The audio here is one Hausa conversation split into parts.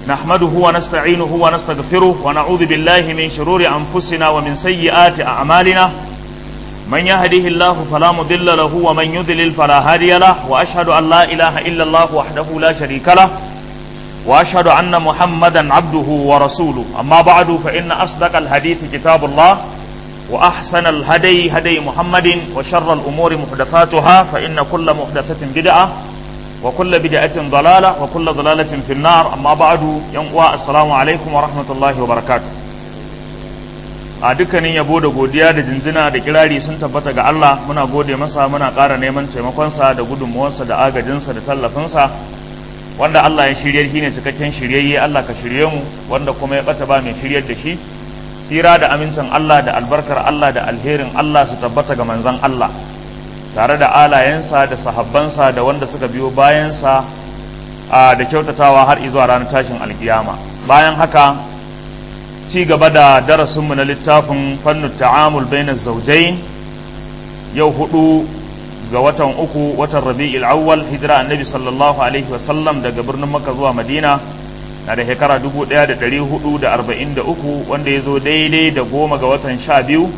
نحمده ونستعينه ونستغفره ونعوذ بالله من شرور أنفسنا ومن سيئات أعمالنا من يهده الله فلا مضل له ومن يضلل فلا هادي له وأشهد أن لا إله إلا الله وحده لا شريك له وأشهد أن محمدا عبده ورسوله أما بعد فإن أصدق الحديث كتاب الله وأحسن الهدي هدي محمد وشر الأمور محدثاتها فإن كل محدثة بدعة وكل بدعة ضلالة وكل ضلالة في النار أما بعد يوم السلام عليكم ورحمة الله وبركاته a dukkanin yabo da godiya da jinjina da kirari sun tabbata ga Allah muna gode masa muna ƙara neman taimakonsa da gudunmuwarsa da agajinsa da tallafinsa wanda Allah ya shirye shi ne cikakken shiryayye Allah ka shirye mu wanda kuma ya ɓata ba mai shiryar da shi tsira da amincin Allah da albarkar Allah da alherin Allah su tabbata ga manzon Allah tare da alayensa da sahabbansa da wanda suka biyo bayansa da kyautatawa har izuwa ranar tashin alkiyama bayan haka ci gaba da darasinmu na littafin fannin ta'amul bainar zaujai yau hudu ga watan uku watan rabi'il awwal hijira annabi sallallahu alaihi wasallam daga birnin makka zuwa madina na da shekara 1443 wanda ya zo daidai da goma ga watan sha biyu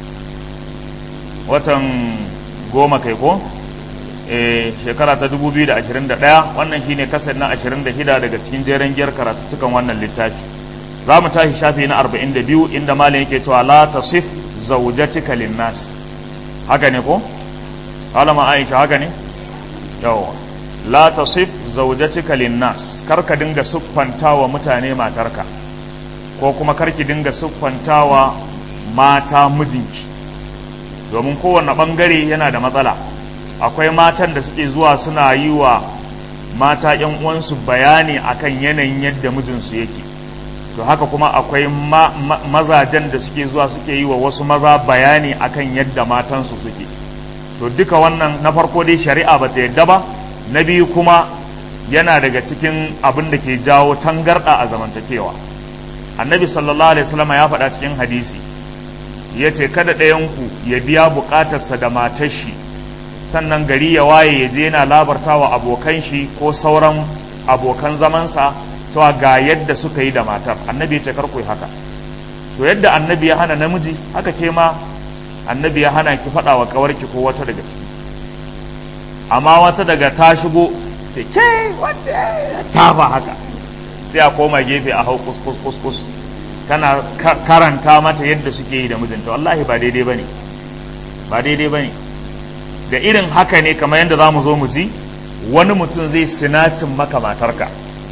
watan goma kai ko shekara ta 2021 wannan shine kasar na 26 daga cikin jeren giyar karatuttukan wannan littafi za mu tashi shafi na 42 inda malam yake cewa la tasif zawjatika linnas haka ne ko alama aisha haka ne yawa la tasif zawjatika linnas kar ka dinga siffantawa mutane matarka ko kuma kar ki dinga siffantawa mata mijinki domin kowanne bangare yana da matsala akwai matan da suke zuwa suna yi wa mata yan uwansu bayani akan yanayin yadda mijinsu yake to haka kuma akwai ma, ma, mazajen da suke zuwa suke yi wa wasu maza bayani akan yadda matansu suke to duka wannan na farko dai shari'a ba ta yadda ba na biyu kuma yana daga cikin abin da ke jawo tangarɗa a zamantakewa annabi sallallahu alaihi wasallam ya faɗa cikin hadisi ya ce kada ɗayanku ya biya buƙatarsa da matar shi sannan gari ya waye ya je yana labartawa abokan shi ko sauran abokan zamansa cewa ga yadda suka yi da matar annabi ya ce kar ku yi haka to yadda annabi ya hana namiji haka ke ma annabi ya hana ki faɗa wa ƙawarki ko wata daga ciki amma wata daga ta shigo ce ke wace ta ba haka sai a koma gefe a hau kus kus kus kus kana karanta mata yadda suke yi da mijinta wallahi ba daidai bane ba daidai bane da irin haka ne kamar yadda za mu zo mu ji wani mutum zai sinacin maka matarka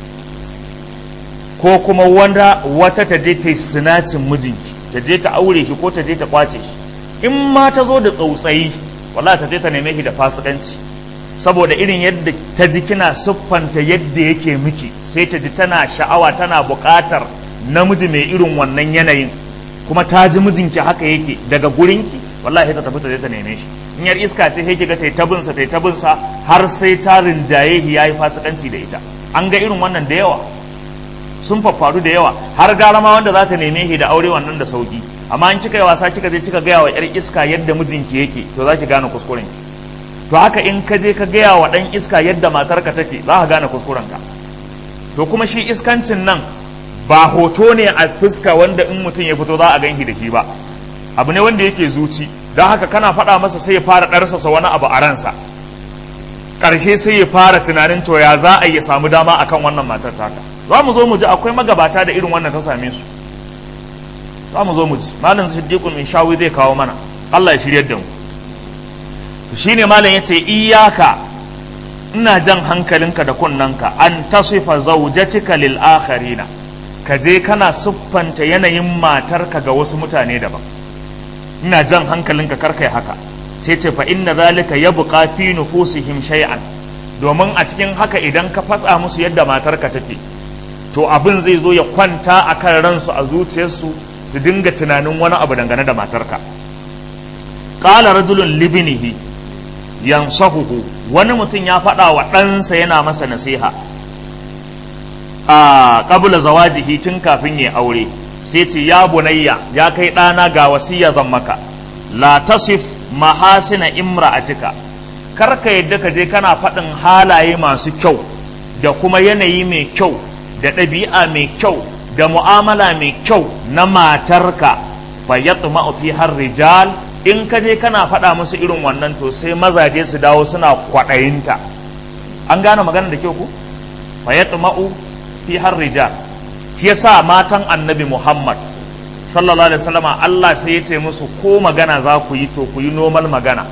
ko kuma wanda wata ta je ta yi sinacin mijinki ta je ta aure shi ko ta je ta kwace shi in ma ta zo da tsautsayi wallahi ta je ta neme shi da fasikanci saboda irin yadda ta ji kina siffanta yadda yake miki sai ta ji tana sha'awa tana buƙatar namiji mai irin wannan yanayin kuma ta ji mijinki haka yake daga gurinki wallahi ta tafi ta je ta neme shi in yar iska ce sai kiga tai tabinsa tai tabinsa har sai ta rinjaye shi yayi fasikanci da ita an ga irin wannan da yawa sun faffaru da yawa har gara ma wanda za ta neme shi da aure wannan da sauki amma in kika yi wasa kika je kika gaya wa yar iska yadda mijinki yake to za ki gane kuskuren ki to haka in ka je ka gaya wa dan iska yadda matarka take za ka gane kuskuren ka to kuma shi iskancin nan ba hoto ne a fuska wanda in mutum ya fito za a ganki da shi ba abu ne wanda yake zuci don haka kana faɗa masa sai ya fara ɗarsasa wani abu a ransa ƙarshe sai ya fara tunanin to ya za a yi samu dama akan wannan matar taka za mu zo mu ji akwai magabata da irin wannan ta same su za mu zo mu ji malam siddiqun min shawi zai kawo mana Allah ya shiryar da mu shine malam yace iyaka ina jan hankalinka da kunnanka an tasifa zawjatika lil akharina ka je kana siffanta yanayin matarka ga wasu mutane daban ina jan hankalinka karkai haka sai ce fa inna zalika yabqa fi nufusihim shay'an domin a cikin haka idan ka fatsa musu yadda matarka take to abin zai zo ya kwanta a kan ransu a zuciyarsu su dinga tunanin wani abu dangane da matarka qala rajulun libnihi yansahuhu wani mutum ya faɗa wa ɗansa yana masa nasiha a qabla zawajihi tun kafin ya aure sai ce ya bunayya ya kai ɗana ga wasiya zan maka la tasif mahasina imra'atika kar ka yadda ka je kana faɗin halaye masu kyau da kuma yanayi mai kyau da ɗabi'a mai kyau da mu'amala mai kyau na matarka fa yatma'u fi har rijal in ka je kana faɗa musu irin wannan to sai mazaje su dawo suna kwaɗayinta an gane magana da kyau ku fa yatma'u fi har rijal shi yasa matan annabi Muhammad sallallahu alaihi wasallama Allah sai ya ce musu ko magana za ku yi to ku yi normal magana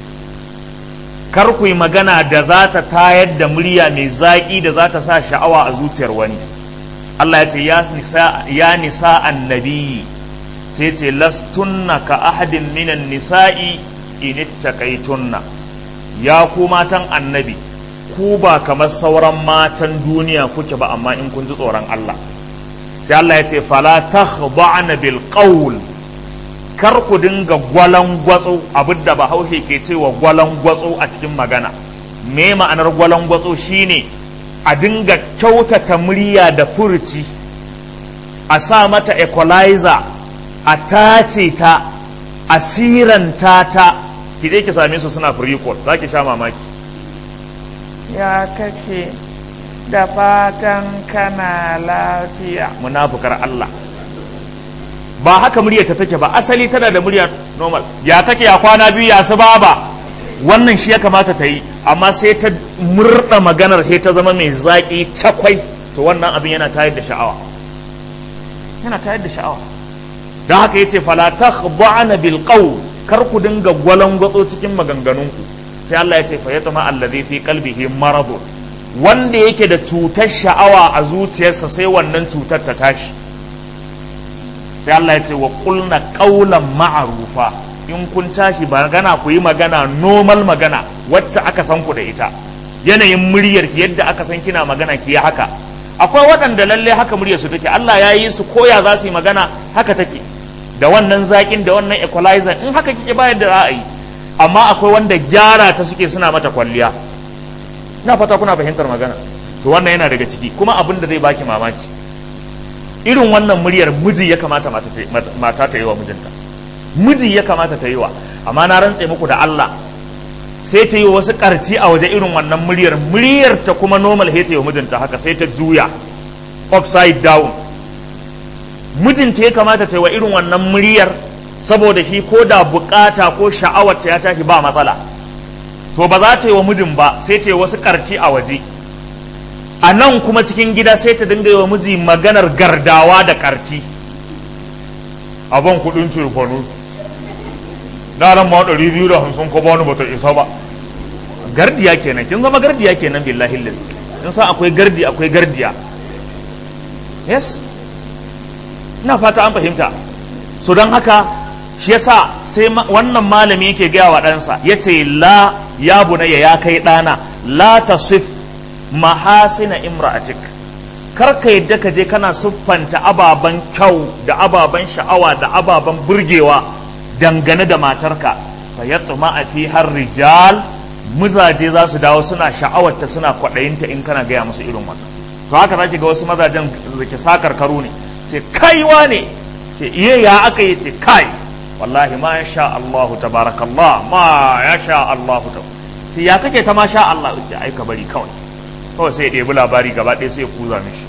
kar ku yi magana da za ta tayar da murya mai zaƙi da za ta sa sha'awa a zuciyar wani Allah ya ce ya nisa annabi sai ce lastunna ka ahadin minan nisa'i in ittaqaitunna ya ku matan annabi ku ba kamar sauran matan duniya kuke ba amma in kun ji tsoron Allah sai Allah ya ce fala takhda'na bil qawl kar ku dinga gwalan gwatso abinda bahaushe ke cewa gwalan gwatso a cikin magana me ma'anar gwalan gwatso shine a dinga kyautata murya da furuci a sa mata equalizer a tace ta a siranta ta ki je ki same su suna free call za ki sha mamaki ya kake da fatan kana lafiya munafukar Allah ba haka murya ta take ba asali tana da murya normal ya kake ya kwana biyu ya su baba wannan shi ya kamata ta yi amma sai ta murda maganar sai ta zama mai zaƙi cakwai to wannan abin yana tayar da sha'awa yana tayar da sha'awa don haka yace fala takhda'na bil qawl kar ku dinga gwalangwatso cikin maganganunku sai Allah ya ce fa yatma allazi fi qalbihi maradun wanda yake da cutar sha'awa a zuciyarsa sai wannan cutar ta tashi sai Allah ya ce wa qulna qawlan ma'rufa in kun tashi magana ku yi magana normal magana wacce aka san ku da ita yanayin muryar ki yadda aka san kina magana ki haka akwai waɗanda lalle haka muryar su take Allah ya yi su koya za su yi magana haka take da wannan zaƙin da wannan equalizer in haka kike bayar da ra'ayi amma akwai wanda gyara ta suke suna mata kwalliya na fata kuna fahimtar magana to wannan yana daga ciki kuma abin da zai baki mamaki irin wannan muryar miji ya kamata mata ta yi wa mijinta miji ya kamata ta yi wa amma na rantse muku da Allah sai ta yi wasu karci a waje irin wannan muryar muryar ta kuma normal he ta yi wa mijinta haka sai ta juya upside down mijinta ya kamata ta yi wa irin wannan muryar saboda shi ko da bukata ko sha'awar ta ya tashi ba matsala to ba za ta yi wa mijin ba sai ta yi wasu karci a waje a nan kuma cikin gida sai ta dinga yi wa miji maganar gardawa da karti abin kudin cirfanu na ran ma ɗari biyu da hamsin ko bani bata isa ba gardiya kenan kin zama gardiya kenan billahi lillahi in san akwai gardi akwai gardiya yes ina fata an fahimta so don haka shi yasa sai wannan malami yake gaya wa ɗansa ya ce la ya bunayya ya kai ɗana la tasif mahasina imra'atik kar ka yadda ka je kana siffanta ababen kyau da ababen sha'awa da ababen burgewa dangane da matarka fa yatma a fi har rijal mazaje za su dawo suna sha'awarta suna kwaɗayinta in kana gaya musu irin wannan to haka zaki ga wasu mazajen da ke sakar karo ne ce kaiwa ne ce iya ya aka yi ce kai wallahi ma ya sha Allahu tabarakallah ma ya sha Allahu ta sai ya kake ta ma sha Allah ce ai ka bari kawai kawai sai ya ɗebi labari gaba ɗaya sai ya kuza mishi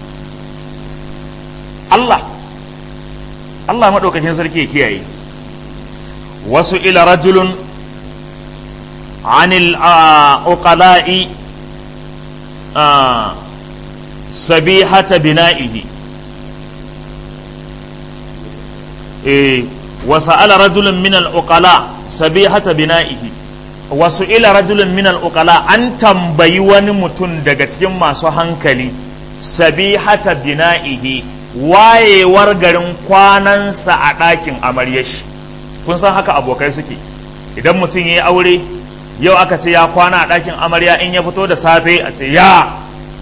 Allah Allah maɗaukakin sarki ya kiyaye wasu ila rajulun anil uqala'i sabihata bina'ihi eh وسأل رجل من العقلاء سبيحة بنائه وسئل رجل من العقلاء أن تنبي wani mutum daga cikin masu hankali sabihata bina'ihi wayewar garin kwanansa a ɗakin amaryashi kun san haka abokai suke idan mutum ya yi aure yau aka ce ya kwana a ɗakin amarya in ya fito da safe a ce ya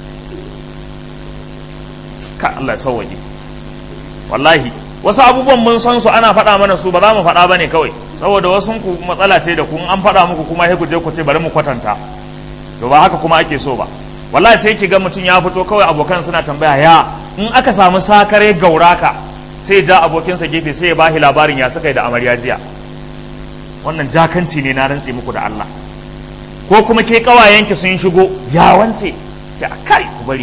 ka Allah sauwaje wallahi wasu abubuwan mun san su ana faɗa mana su ba za mu faɗa ba ne kawai saboda wasu ku matsala ce da kun an faɗa muku kuma sai ku je ku ce bari mu kwatanta to ba haka kuma ake so ba wallahi sai ki ga mutum ya fito kawai abokan suna tambaya ya in aka samu sakare gauraka sai ja abokinsa gefe sai ya bashi labarin ya suka yi da amarya jiya wannan jakanci ne na rantse muku da Allah ko kuma ke kawayenki sun shigo ya wance ki kai ku bari kawai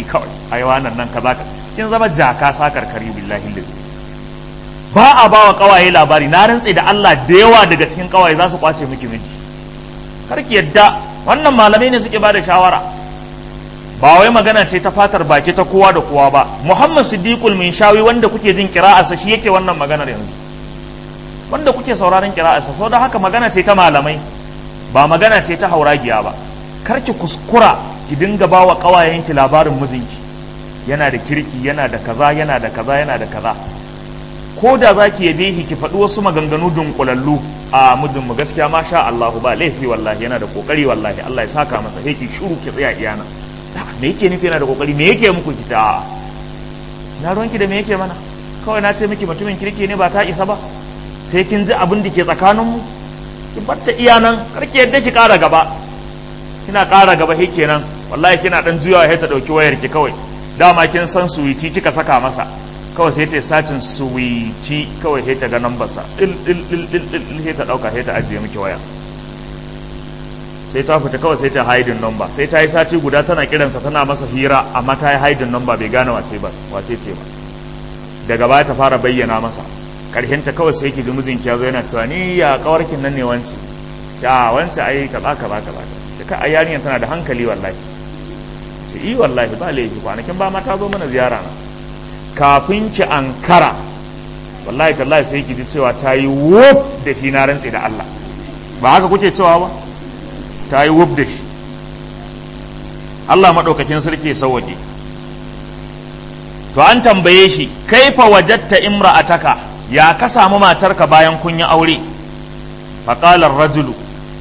ai wannan nan kaza ka kin zama jaka sakar kari billahi lillahi ba a ba wa kawaye labari na rantse da Allah da yawa daga cikin kawaye za su kwace miki miji kar ki yadda wannan malamai ne suke bada shawara ba wai magana ce ta fatar baki ta kowa da kowa ba Muhammad Siddiqul Minshawi wanda kuke jin kira'arsa shi yake wannan maganar yanzu wanda kuke sauraron kira'arsa saboda haka magana ce ta malamai ba magana ce ta hauragiya ba kar ki kuskura ki dinga ba wa kawayenki labarin mijinki yana da kirki yana da kaza yana da kaza yana da kaza ko da za ki yabe shi ki faɗi wasu maganganu dunkulallu a mijin mu gaskiya ma sha Allahu ba laifi wallahi yana da kokari wallahi Allah ya saka masa sai ki shuru ki tsaya iyana me yake nufi yana da kokari me yake muku ki ta na ruwanki da me yake mana kawai na ce miki mutumin kirki ne ba ta isa ba sai kin ji abin da ke tsakanin mu ki batta iyanan kar ki yadda ki ƙara gaba kina ƙara gaba he kenan wallahi kina dan juyawa sai ta dauki wayar ki kawai dama kin san suwiti kika saka masa kawai sai ta yi sacin suwiti kawai sai ta ga nambarsa il il il il il sai ta dauka sai ta ajiye miki waya sai ta fita kawai sai ta haidin number sai ta yi sati guda tana kiransa tana masa hira amma ta yi haidin number bai gane wace ba wace ce ba daga baya ta fara bayyana masa karhinta kawai sai ki ji mijinki ya zo yana cewa ni ya kawarkin nan ne wance a wance ai kaza kaza kaza ta ka yarinyar tana da hankali wallahi ce yi wallahi ba laifi kwanakin ba ma ta zo mana ziyara na kafin ki ankara wallahi tallahi sai ki ji cewa ta yi wuf da shi na rantse da Allah ba haka kuke cewa ba ta yi wuf da shi Allah maɗaukakin sarki ya sauwaƙe to an tambaye shi kaifa wajatta imra'ataka ya ka samu matarka bayan kun yi aure faƙalar rajulu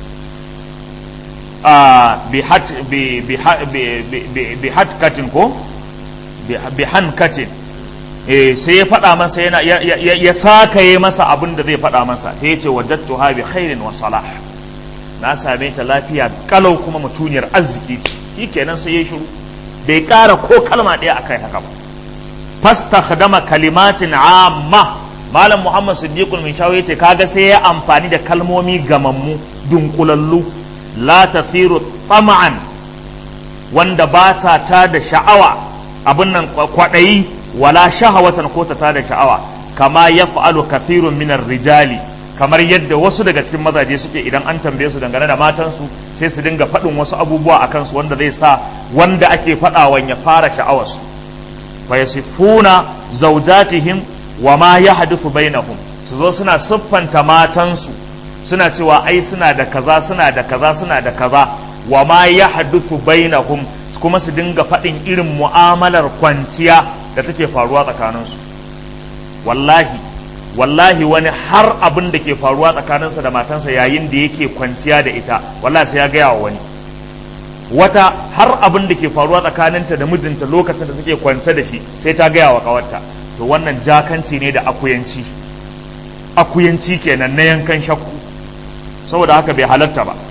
bi hatkatin ko bi hankatin sai ya faɗa masa yana ya sakaye masa abin da zai faɗa masa ta yace wajattu ha bi khairin wa salah na same ta lafiya kalau kuma mutuniyar arziki ce shi kenan sai ya shiru bai ƙara ko kalma ɗaya akai haka ba fastakhdama kalimatin amma malam muhammad siddiqul min shawo yace kaga sai ya amfani da kalmomi gamammu dunkulallu la tafiru tama'an wanda ba ta ta da sha'awa abin nan kwaɗayi wala shahawatan ko ta ta da sha'awa kama ya fa'alu kafirun minar rijali kamar yadda wasu daga cikin mazaje suke idan an tambaye su dangane da matansu sai su dinga faɗin wasu abubuwa a kansu wanda zai sa wanda ake faɗawan ya fara sha'awarsu fa yasifuna zawjatihim wa ma yahduthu bainahum su zo suna siffanta matansu suna cewa ai suna da kaza suna da kaza suna da kaza wa ma yahduthu bainahum kuma su dinga faɗin irin mu'amalar kwanciya da take faruwa tsakaninsu wallahi wallahi wani har abin da ke faruwa tsakaninsa da matansa yayin da yake kwanciya da ita wallahi sai ya gaya wa wani wata har abin da ke faruwa tsakaninta da mijinta lokacin da take kwance da shi sai ta gaya wa kawarta to wannan jakanci ne da akuyanci akuyanci kenan na yankan shakku saboda haka bai halatta ba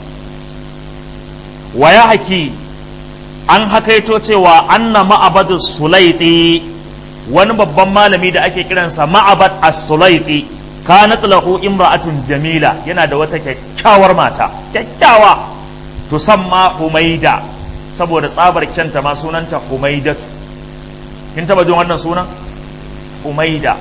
waya haki an hakaito cewa anna ma'abadu sulaiti wani babban malami da ake kiransa ma'abad as-sulaiti kanat lahu imra'atun jamila yana da wata kyakkyawar mata kyakkyawa tusamma humaida saboda tsabar kyanta ma sunanta humaidatu kin taba jin wannan sunan humaida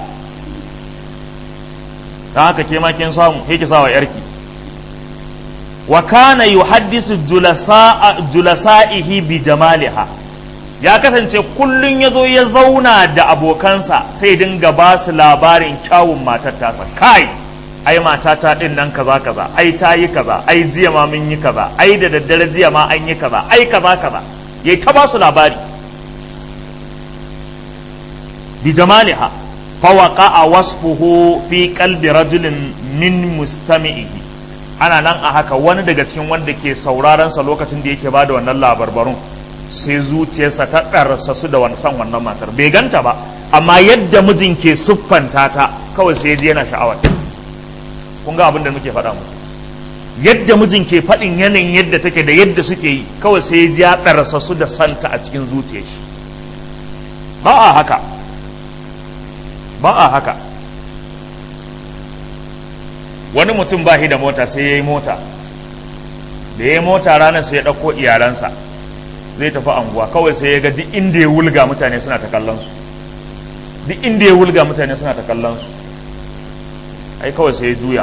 dan haka ke ma kin samu ke ki sawa yarki wa kana yuhaddisu julasa'ihi bi jamaliha ya kasance kullun ya zo ya zauna da abokansa sai dinga ba su labarin kyawun matar tasa kai ai matata din nan kaza kaza ai ta yi kaza ai jiya ma mun yi kaza ai da daddare jiya ma an yi kaza ai kaza kaza yayi ta ba su labari bi jamaliha fa waqa'a wasfuhu fi qalbi rajulin min mustami'ihi ana nan a haka wani daga cikin wanda ke sauraron sa lokacin da yake bada wannan labarbarun sai zuciyarsa ta ɗarsa su da san wannan matar bai ganta ba amma yadda mijin ke siffanta ta kawai sai ji yana sha'awar kun ga abin da muke faɗa mu yadda mijin ke faɗin yanayin yadda take da yadda suke yi kawai sai ji ya ɗarsa su da santa a cikin zuciyar shi ba a haka ba a haka wani mutum ba shi da mota sai ya yi mota da ya yi mota ranar sai ya ɗauko iyalansa zai tafi anguwa kawai sai ya ga duk inda ya wulga mutane suna ta kallon su duk inda ya wulga mutane suna ta kallon su ai kawai sai ya juya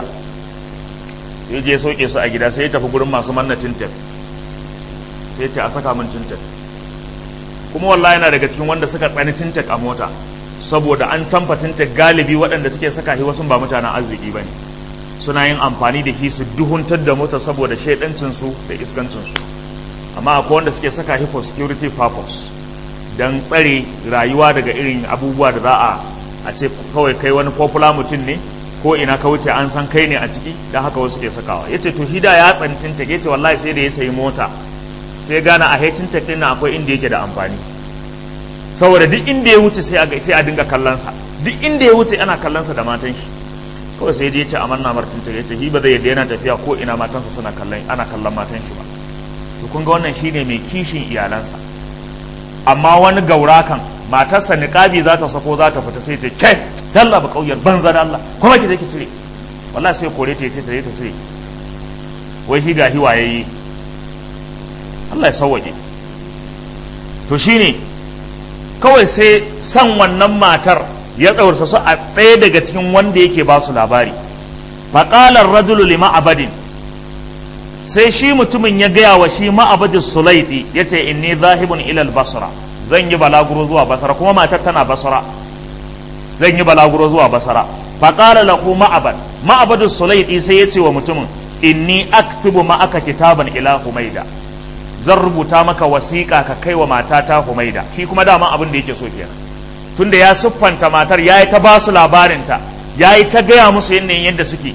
ya je sauke su a gida sai ya tafi gurin masu manna tintin sai ya ce a saka min tintin kuma wallahi yana daga cikin wanda suka tsani tintin a mota saboda an canfa tintin galibi waɗanda suke saka shi wasu ba mutanen arziki ba ne suna yin amfani da shi su duhuntar da mota saboda shaidancinsu da iskancinsu amma akwai wanda suke saka shi for security purpose don tsare rayuwa daga irin abubuwa da za a a ce kawai kai wani popular mutum ne ko ina ka wuce an san kai ne a ciki don haka wasu ke sakawa ya ce to hida ya tsantin ta ce wallahi sai da ya sayi mota sai gane a haitin ta na akwai inda yake da amfani saboda duk inda ya wuce sai a sai a dinga kallonsa duk inda ya wuce ana kallonsa da matan shi kawai sai ya ce a manna martin ta ce hi ba zai yadda yana tafiya ko ina matansa suna kallon ana kallon matan shi ba to kun ga wannan shine mai kishin iyalansa amma wani gaurakan matarsa niqabi za ta sako za ta fita sai ta ce dalla ba kauyar banza da Allah kuma ki je ki cire wallahi sai kore ta ce ta je ta cire wai shi ga hiwa yayi Allah ya sauwaje to shine kawai sai san wannan matar ya tsawarsa su a ɗaya daga cikin wanda yake ba su labari faƙalar rajulu lima abadin sai shi mutumin ya gaya wa shi ma'abadin sulaiti ya ce inni zahibun ilal basra zan yi balaguro zuwa basra kuma matar tana basra zan yi balaguro zuwa basra faƙala lahu ma'abad ma'abadin sulaiti sai ya ce wa mutumin inni aktubu ma'aka kitaban ila humaida zan rubuta maka wasiƙa ka kai wa matata humaida shi kuma dama abin da yake so kenan tunda ya siffanta matar ya yi ta ba su labarinta ya yi ta gaya musu yanayin yadda suke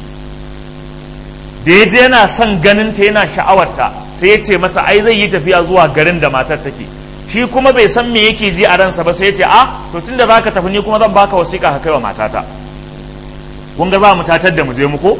da ya je yana son ganinta yana sha'awarta sai ya ce masa ai zai yi tafiya zuwa garin da matar take shi kuma bai san me yake ji a ransa ba sai ya ce a to tunda za ka tafi ni kuma zan baka wasiƙa ka kai wa matata kun ga za mu tatar da mu je muku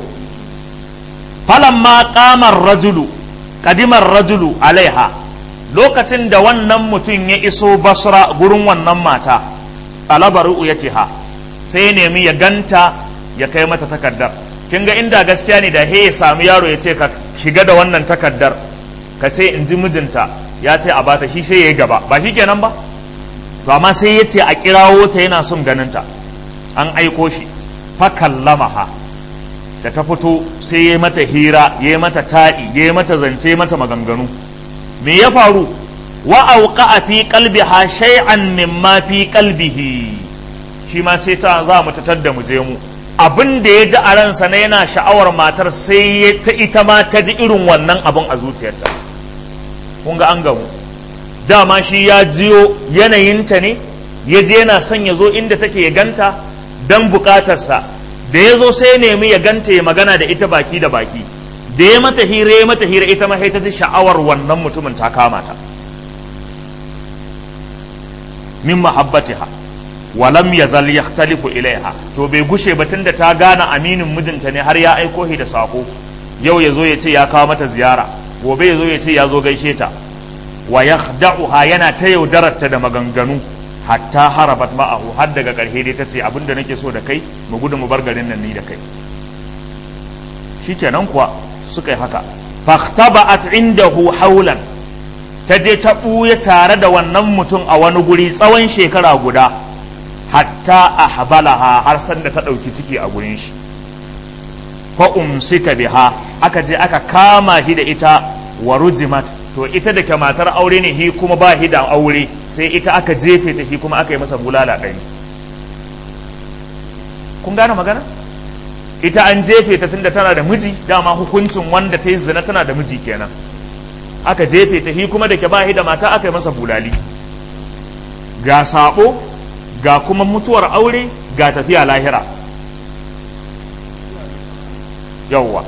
falamma qamar rajulu qadimar rajulu alaiha lokacin da wannan mutum ya iso basra gurin wannan mata alabaru ya ce ha sai ya nemi ya ganta ya kai mata takardar kin ga inda gaskiya ne da he ya sami yaro ya ce ka shiga da wannan takardar ka ce in ji mijinta ya ce a bata shi sai ya yi gaba ba shi kenan ba to amma sai ya ce a kirawo ta yana son ganinta an aiko shi fa kallamaha da ta fito sai ya mata hira ya mata taɗi ya mata zance mata maganganu me ya faru wa auqa fi qalbiha shay'an mimma fi qalbihi shi ma sai ta za mu tatar da mu je mu abin da ya ji a ransa na yana sha'awar matar sai ya ta ita ma ta ji irin wannan abin a zuciyarta kun ga an gamu dama shi ya jiyo yanayinta ne ya je yana son ya zo inda take ya ganta don bukatarsa da ya zo sai ya nemi ya ganta ya magana da ita baki da baki da ya mata hira ya mata hira ita ma ta ji sha'awar wannan mutumin ta kama ta min mahabbatiha walam yazal yahtalifu ilaiha to bai gushe ba tunda ta gane aminin mijinta ne har ya aiko shi da sako yau ya zo ya ce ya kawo mata ziyara gobe ya zo ya ce ya zo gaishe ta wa yakhda'uha yana ta yaudararta da maganganu hatta harabat ma'ahu har daga ƙarshe dai ta ce abinda nake so da kai mu gudu mu bar garin nan ni da kai shikenan kuwa suka yi haka fahtaba'at indahu haulan ta je ta ɓuya tare da wannan mutum a wani guri tsawon shekara guda hatta a habalaha har sanda ta ɗauki ciki a gurin shi fa umsika biha aka je aka kama shi da ita wa rujimat to ita da ke matar aure ne hi kuma ba shi da aure sai ita aka jefe ta hi kuma aka yi masa bulala ɗari kun gane magana ita an jefe ta tunda tana da miji dama hukuncin wanda ta yi zina tana da miji kenan aka jefe ta hi kuma da ke ba shi da mata aka yi masa bulali ga sabo ga kuma mutuwar aure ga tafiya lahira yawwa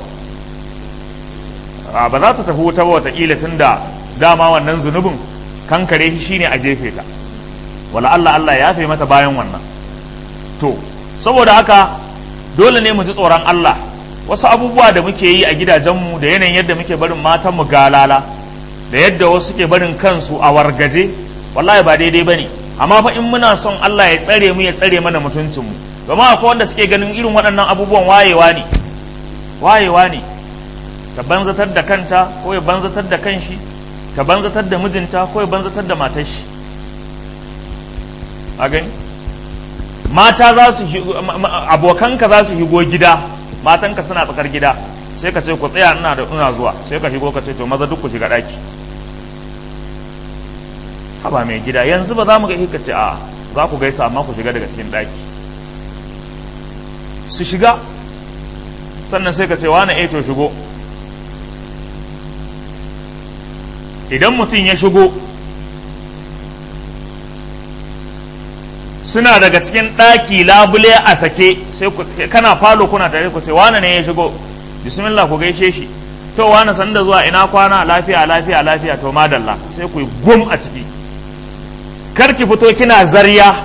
ba za ta tafi wuta ba wataƙila tun da dama wannan zunubin kankare shi shine a jefe ta wala Allah Allah ya fi mata bayan wannan to saboda haka dole ne mu ji tsoron Allah wasu abubuwa da muke yi a gidajenmu da yanayin yadda muke barin matanmu galala da yadda wasu ke barin kansu a wargaje wallahi ba daidai ba ne amma fa in muna son Allah ya tsare mu ya tsare mana mutuncinmu domin akwai wanda suke ganin irin waɗannan abubuwan wayewa ne wayewa ne ta banzatar da kanta ko ya banzatar da kanshi ta banzatar da mijinta ko ya banzatar da matar shi a gani mata za su abokanka za su higo gida matanka suna tsakar gida sai ka ce ku tsaya ina da ina zuwa sai ka higo ka ce to maza duk ku shiga daki haba mai gida yanzu ba za mu ga ka ce a za ku gaisa amma ku shiga daga cikin daki su shiga sannan sai ka ce wani eh to shigo idan mutum ya shigo suna daga cikin ɗaki labule a sake sai kana falo kuna tare ku ce wane ne ya shigo bismillah ku gaishe shi to wane sanda zuwa ina kwana lafiya lafiya lafiya to madalla sai ku yi gum a ciki kar ki fito kina zarya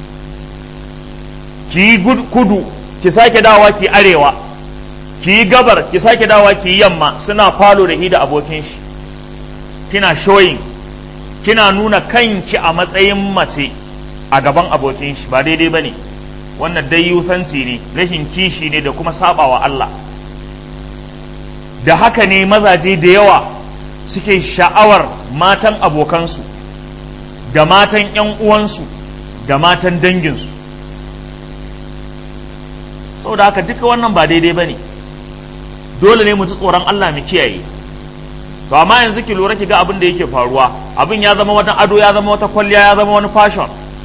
ki yi kudu ki sake dawa ki arewa ki yi gabar ki sake dawa ki yi yamma suna falo da hi da abokin shi kina showing kina nuna kanki a matsayin mace a gaban abokin shi ba daidai ba ne wannan dai yusanci ne rashin kishi ne da kuma sabawa Allah da haka ne mazaje da yawa suke sha'awar matan abokansu da matan 'yan uwansu da matan danginsu saboda haka duka wannan ba daidai ba ne dole ne mu ji tsoron Allah mu kiyaye to amma yanzu ki lura ki ga abin da yake faruwa abin ya zama wata ado ya zama wata kwalliya ya zama wani fashion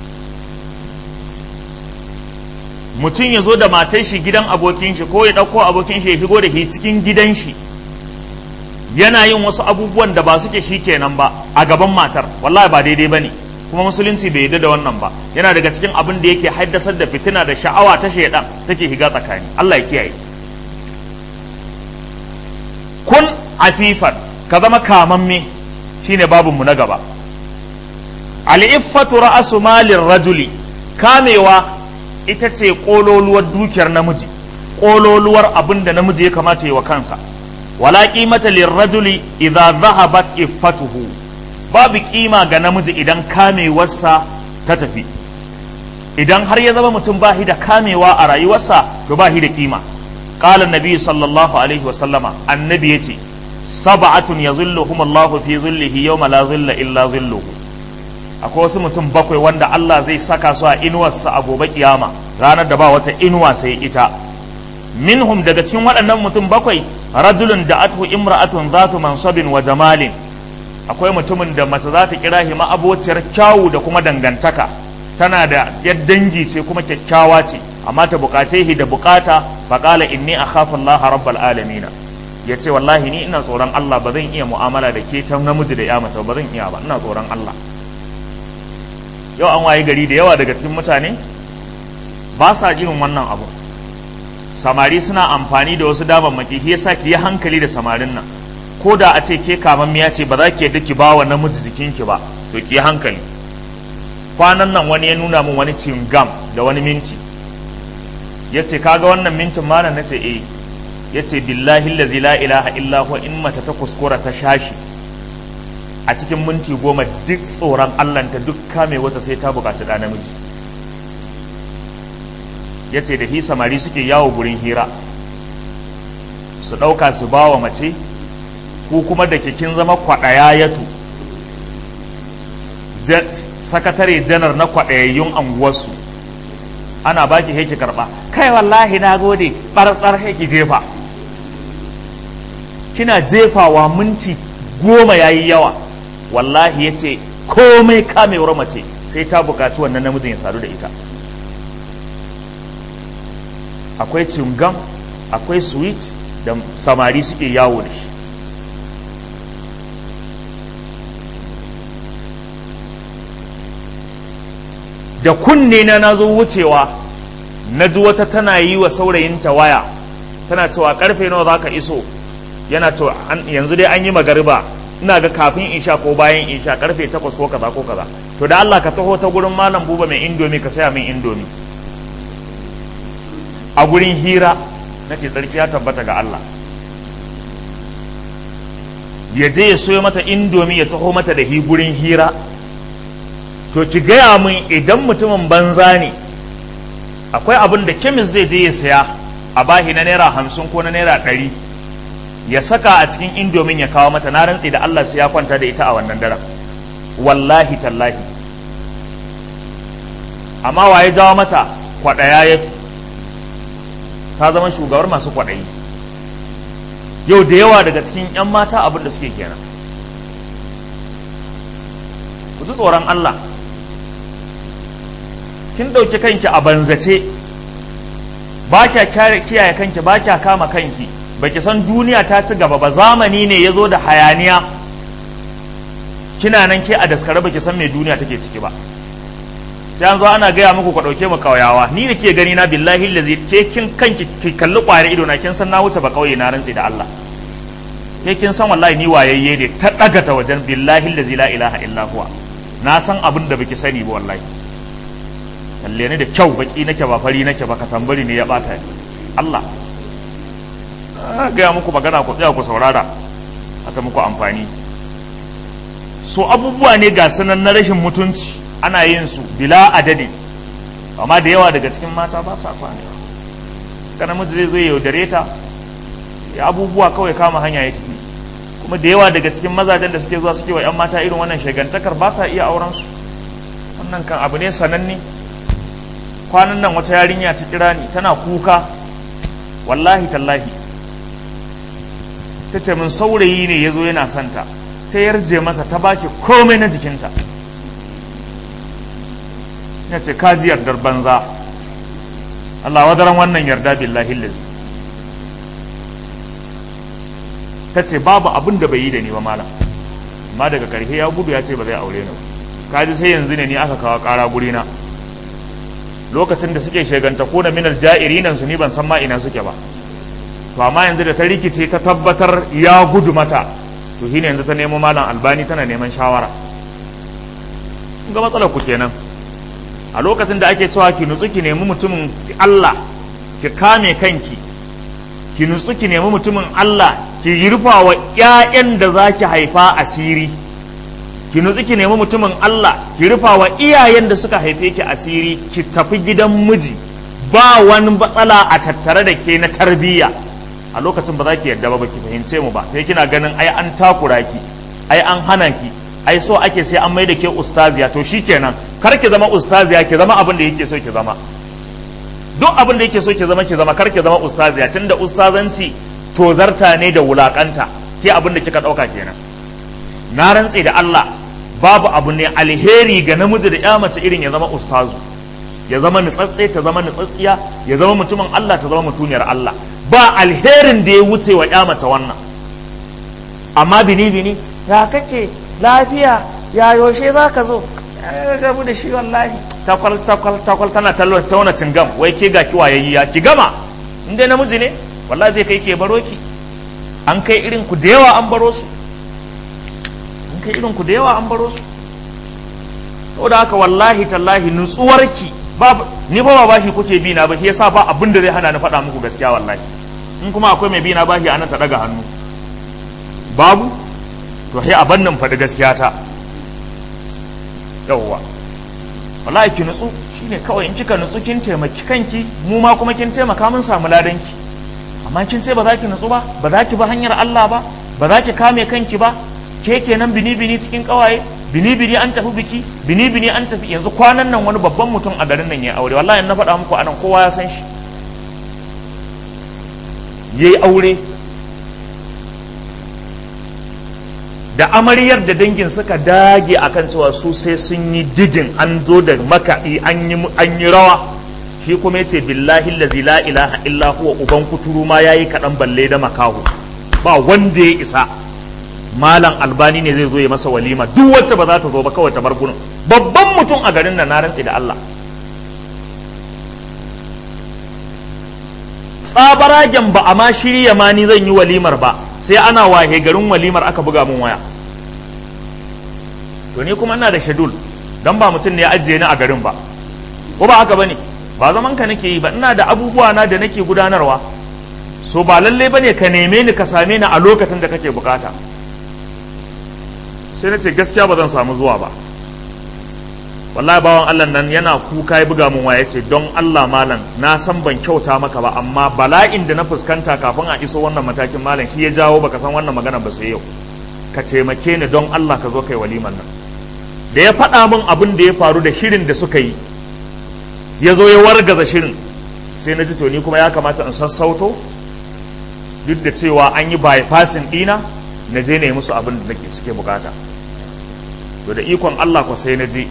mutum ya zo da matar shi gidan abokin shi ko ya ɗauko abokin shi ya shigo da shi cikin gidan shi yana yin wasu abubuwan da ba suke shi kenan ba a gaban matar wallahi ba daidai ba ne kuma musulunci bai yarda da wannan ba yana daga cikin abin da yake haddasar da fitina da sha'awa ta shaidan take shiga tsakani Allah ya kiyaye kun afifan ka zama kamamme shine babinmu na gaba al'iffatu ra'asu malin rajuli kamewa ita ce ƙololuwar dukiyar namiji ƙololuwar abin da namiji ya kamata yi wa kansa wala qimata lirrajuli idza dhahabat iffatuhu babu kima ga namiji idan kamewarsa ta tafi idan har ya zama mutum bahi da kamewa a rayuwarsa to bahi da kima qala annabi sallallahu alaihi wasallama annabi yace sab'atun yazilluhum Allah fi zillihi yawma la zilla illa zilluhu akwai wasu mutum bakwai wanda Allah zai saka su a inuwarsa a gobe kiyama ranar da ba wata inuwa sai ita minhum daga cikin waɗannan mutum bakwai rajulun da athu imra'atun zatu mansabin wa jamalin akwai mutumin da mace za ta kira shi ma'abociyar kyawu da kuma dangantaka tana da yar dangi ce kuma kyakkyawa ce amma ta bukace shi da bukata faqala inni akhafu Allah rabbal alamin ya ce wallahi ni ina tsoron Allah ba zan iya mu'amala da ke ta namiji da ya mace ba zan iya ba ina tsoron Allah yau an waye gari da yawa daga cikin mutane ba sa irin wannan abu samari suna amfani da wasu damammaki shi yasa ki yi hankali da samarin nan ko da a ce ke kamammiya ce ba za ki yadda ki ba wa namiji jikinki ba to ki yi hankali kwanan nan wani ya nuna min wani cingam da wani minti ya ce kaga wannan mintin malam na ce eh ya ce billahi lazi la ilaha illa huwa in mace ta kuskura ta shashi a cikin minti goma duk tsoron allanta duk kame wata sai ta bukaci ɗa namiji ya ce da hi samari suke yawo gurin hira su ɗauka su ba wa mace ku kuma da kin zama kwaɗaya yatu sakatare janar na kwaɗayayyun anguwarsu ana baki heki karɓa kai wallahi na gode ɓarɓar heki jefa kina jefawa minti goma yayi yawa wallahi ya ce komai kamewar mace sai ta bukaci wannan namijin ya sadu da ita akwai cingam akwai sweet da samari suke yawo da shi da kunne na na zo wucewa na ji wata tana yi wa saurayinta waya tana cewa karfe nawa za ka iso yana to yanzu dai an yi magariba ina ga kafin isha ko bayan isha karfe takwas ko kaza ko kaza to da Allah ka taho ta gurin malam buba mai indomi ka saya min indomi a gurin hira na ce tsarki ya tabbata ga Allah ya je ya soyo mata indomi ya taho mata da hi gurin hira to ki gaya min idan mutumin banza ne akwai abin da kemis zai je ya saya a bahi na naira hamsin ko na naira ɗari ya saka a cikin indomin ya kawo mata na rantse da Allah sai ya kwanta da ita a wannan daren wallahi tallahi amma waye jawo mata kwaɗaya ya ta zama shugabar masu kwaɗayi yau da yawa daga cikin 'yan mata abin da suke kenan ku ji tsoron Allah kin ɗauki kanki a banzace ba kya kiyaye kanki ba kya kama kanki baki san duniya ta ci gaba ba zamani ne ya zo da hayaniya kina nan ke a daskare baki san me duniya take ciki ba sai an zo ana gaya muku ku ɗauke mu kauyawa ni da ke gani na billahi lazi ke kin kanki ki kalli ƙwayar ido na kin san na wuce ba kauye na rantsi da Allah ke kin san wallahi ni wayayye ne ta ɗaga ta wajen billahi lazi la ilaha illa huwa na san abin da baki sani ba wallahi kalle ni da kyau baki nake ba fari nake ba ka tambari ne ya bata ni Allah gaya muku magana ku tsaya ku saurara ta muku amfani so abubuwa ne ga sanan na rashin mutunci ana yin su bila adadi amma da yawa daga cikin mata ba sa kwane ka namiji zai zo ya yaudare ta ya abubuwa kawai kama hanya ya tafi kuma da yawa daga cikin mazajen da suke zuwa suke wa 'yan mata irin wannan shagantakar ba sa iya auren su wannan kan abu ne sananne kwanan nan wata yarinya ta kira ni tana kuka wallahi tallahi ta ce min saurayi ne ya zo yana santa ta yarje masa ta baki komai na jikinta ya ce kaji yardar banza Allah wadaran wannan yarda billahi lazi ta ce babu abin da bai yi da ni ba malam amma daga karshe ya gudu ya ce ba zai aure ni kaji sai yanzu ne ni aka kawo kara gurina lokacin da suke sheganta ko da minal ja'irinan su ni ban san ma ina suke ba to amma yanzu da ta rikice ta tabbatar ya gudu mata to shine yanzu ta nemo malam albani tana neman shawara ga matsalar ku kenan a lokacin da ake cewa ki nutsu ki nemi mutumin Allah ki kame kanki ki nutsu ki nemi mutumin Allah ki rufa wa ƴaƴan da za ki haifa asiri ki nutsu ki nemi mutumin Allah ki rufa wa iyayen da suka haife ki asiri ki tafi gidan miji ba wani matsala a tattare da ke na tarbiyya a lokacin ba za ki yarda ba ba ki fahimce mu ba sai kina ganin ai an takura ki ai an hana ki ai so ake sai an mai da ke ustaziya to shikenan kar ki zama ustaziya ki zama abin da yake so ki zama duk abin da yake so ki zama ki zama kar ki zama ustaziya tunda ustazanci tozarta ne da wulakanta ke abin da kika dauka kenan na rantse da Allah babu abu ne alheri ga namiji da ya mace irin ya zama ustazu ya zama nutsatse ta zama nutsatsiya ya zama mutumin Allah ta zama mutuniyar Allah ba alherin da ya wuce wa ya mace wannan amma bini bini ya kake lafiya ya yaushe za ka zo gabu da shi wallahi takwal takwal takwal tana tallo tauna cingam wai ke ga ki wayayya ki gama in dai namiji ne wallahi zai kai ke baro ki an kai irin ku da yawa an baro su an kai irin ku da yawa an baro su saboda haka wallahi tallahi nutsuwarki ba ni ba ba bashi kuke bi na ba shi yasa ba abin da zai hana ni faɗa muku gaskiya wallahi in kuma akwai mai bi na bashi anan ta daga hannu babu to sai a bannin faɗi gaskiya ta yawwa wallahi ki nutsu shine kawai in kika nutsu kin taimaki kanki mu ma kuma kin taimaka mun samu ladanki amma kin ce ba za ki nutsu ba ba za ki ba hanyar Allah ba ba za ki kame kanki ba ke kenan bini bini cikin kawaye bini bini an tafi biki bini bini an tafi yanzu kwanan nan wani babban mutum a garin nan ya aure wallahi na faɗa muku anan kowa ya san shi yayi aure da amaryar da dangin suka dage akan cewa su sai sun yi digin an zo da makaɗi an yi rawa shi kuma yace billahi allazi la ilaha illa huwa uban kuturu ma yayi kaɗan balle da makahu ba wanda ya isa malam albani ne zai zo ya masa walima duk wacce ba za ta zo ba kawai ta bar gurin babban mutum a garin nan na rantse da Allah tsabaragen ba a ma shirya ma ni zan yi walimar ba sai ana wahe garin walimar aka buga mun waya to ni kuma ina da shedul dan ba mutum ne ya ajiye ni a garin ba ko ba haka bane ba zaman ka nake yi ba ina da abubuwa na da nake gudanarwa so ba lalle bane ka neme ni ka same ni a lokacin da kake bukata sai na ce gaskiya ba zan samu zuwa ba wallahi bawan Allah nan yana kuka ya buga mun waya ce don Allah malam na san ban kyauta maka ba amma bala'in da na fuskanta kafin a iso wannan matakin malam shi ya jawo baka san wannan magana ba sai yau ka taimake ni don Allah ka zo kai waliman nan da ya faɗa min abin da ya faru da shirin da suka yi ya zo ya wargaza shirin sai na ji to ni kuma ya kamata in sassauto duk da cewa an yi bypassing ɗina na je na yi musu abin da nake suke bukata to da ikon Allah ko sai na je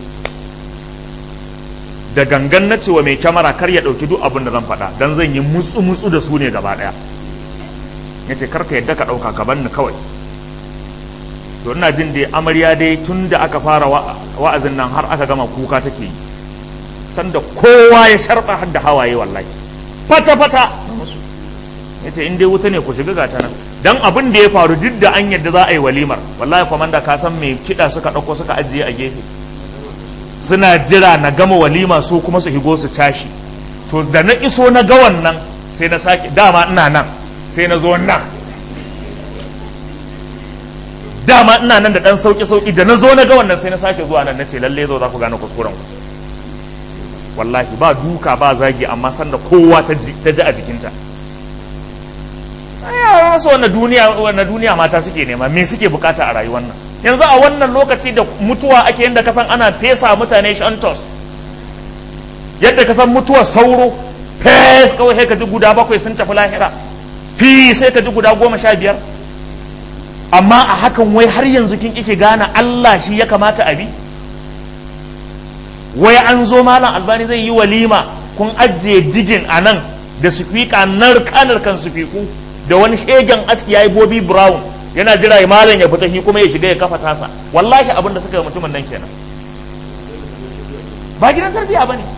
da gangan na cewa mai kyamara kar ya ɗauki duk abin da zan faɗa don zan yi mutsu mutsu da su ne gaba ɗaya ya ce karka yadda ka ɗauka ka ni kawai to ina jin dai amarya dai tun da aka fara wa'azin nan har aka gama kuka take yi sanda kowa ya sharɓa har da hawaye wallahi fata fata ya ce in dai wuta ne ku shiga gata nan dan abin da ya faru duk da an yadda za a yi walimar wallahi kwamanda ka san mai kiɗa suka ɗauko suka ajiye a gefe suna jira na gama walima su kuma su higo su tashi to da na iso na ga wannan sai na sake dama ina nan sai na zo nan dama ina nan da dan sauki sauki da na zo na ga wannan sai na sake zuwa nan nace lalle zo za ku gane kuskuren ku wallahi ba duka ba zagi amma sanda kowa ta ji ta ji a jikinta ai wasu wannan duniya wannan duniya mata suke nema me suke bukata a rayuwar nan yanzu a wannan lokaci da mutuwa ake yadda kasan ana fesa mutane shantos yadda kasan mutuwar sauro fes kawai sai ka ji guda bakwai sun tafi lahira fi sai ka ji guda goma sha biyar amma a hakan wai har yanzu kin kike gane Allah shi ya kamata a bi wai an zo malam albani zai yi walima kun ajiye digin a nan da sufika narka kan sufiku da wani shegen aski ya yi bobi brown yana jira ya malam ya fita shi kuma ya shiga ya kafa tasa wallahi abin da suka yi mutumin nan kenan ba gidan tarbiya ba ne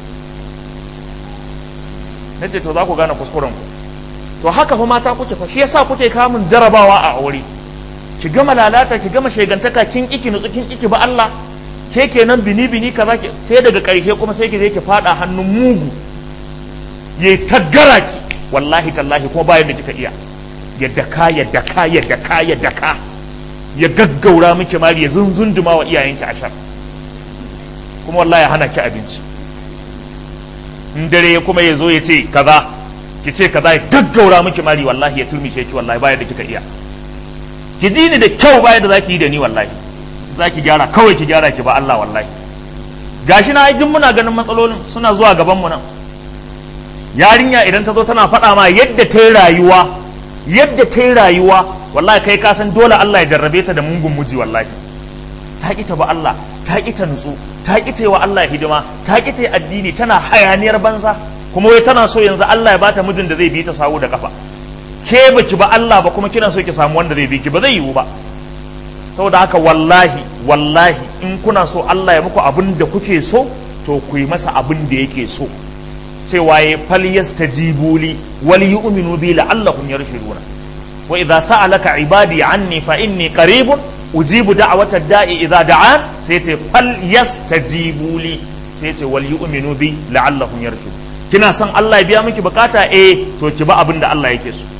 na ce to za ku gane kuskuren ku to haka fa mata kuke fa shi yasa kuke kamun jarabawa a aure ki gama lalata ki gama shegantaka kin iki nutsu kin iki ba Allah ke kenan bini bini kaza ke sai daga karshe kuma sai ki je ki fada hannun mugu yayi taggara ki wallahi tallahi kuma bayan da kika iya ya daka ya daka ya daka ya daka ya gaggaura miki mari ya zunzunduma wa iyayenki ashar kuma wallahi hana ki abinci in dare kuma ya zo ya ce kaza ki ce kaza ya gaggaura miki mari wallahi ya turmishe ki wallahi bayan da kika iya ki ji ni da kyau bayan da zaki yi da ni wallahi zaki gyara kawai ki gyara ki ba Allah wallahi gashi na jin muna ganin matsalolin suna zuwa gaban mu nan yarinya idan ta zo tana faɗa ma yadda ta yi rayuwa yadda ta yi rayuwa wallahi kai ka san dole Allah ya jarrabe ta da mungun muji wallahi ta ƙi ta ba Allah ta ƙi ta nutsu ta ƙi ta yi wa Allah hidima ta ƙi ta yi addini tana hayaniyar banza kuma wai tana so yanzu Allah ya bata mijin da zai bi ta sawu da kafa ke baki ba Allah ba kuma kina so ki samu wanda zai bi ki ba zai yiwu ba saboda haka wallahi wallahi in kuna so Allah ya muku abin da kuke so to ku yi masa abin da yake so cewa ya fal yastajibu li wal yu'minu bi la'allahum yarshuduna wa idza sa'alaka ibadi anni fa inni qaribun ujibu da'wata da'i idza da'an sai ce fal yastajibu li sai ce wal yu'minu bi la'allahum yarshudun kina son Allah ya biya miki bukata eh to ki ba abin da Allah yake so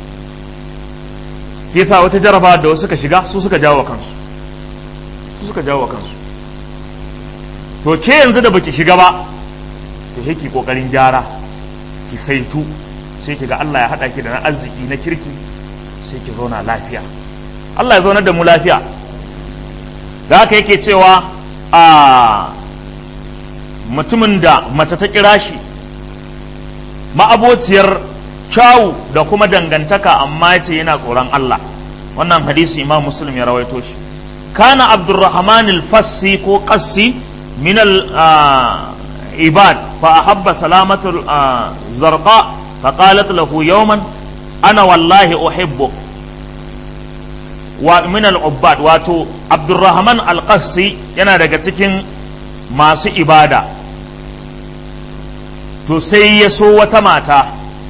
yasa wata jaraba da wasu suka shiga su suka jawo kansu su suka jawo kansu to ke yanzu da baki shiga ba to sai ki kokarin gyara ki saitu sai ki ga Allah ya hada ki da na arziki na kirki sai ki zauna lafiya Allah ya zaunar da mu lafiya da haka yake cewa a mutumin da mace ta kira shi ma'abociyar kyawu da kuma dangantaka amma ce yana tsoron Allah wannan hadisi imam muslim ya rawaito shi kana abdurrahman al-fassi ko qassi min al-ibad fa ahabba salamatul zarqa fa qalat lahu yawman ana wallahi uhibbu wa min al-ubbad wato abdurrahman al-qassi yana daga cikin masu ibada to sai ya so wata mata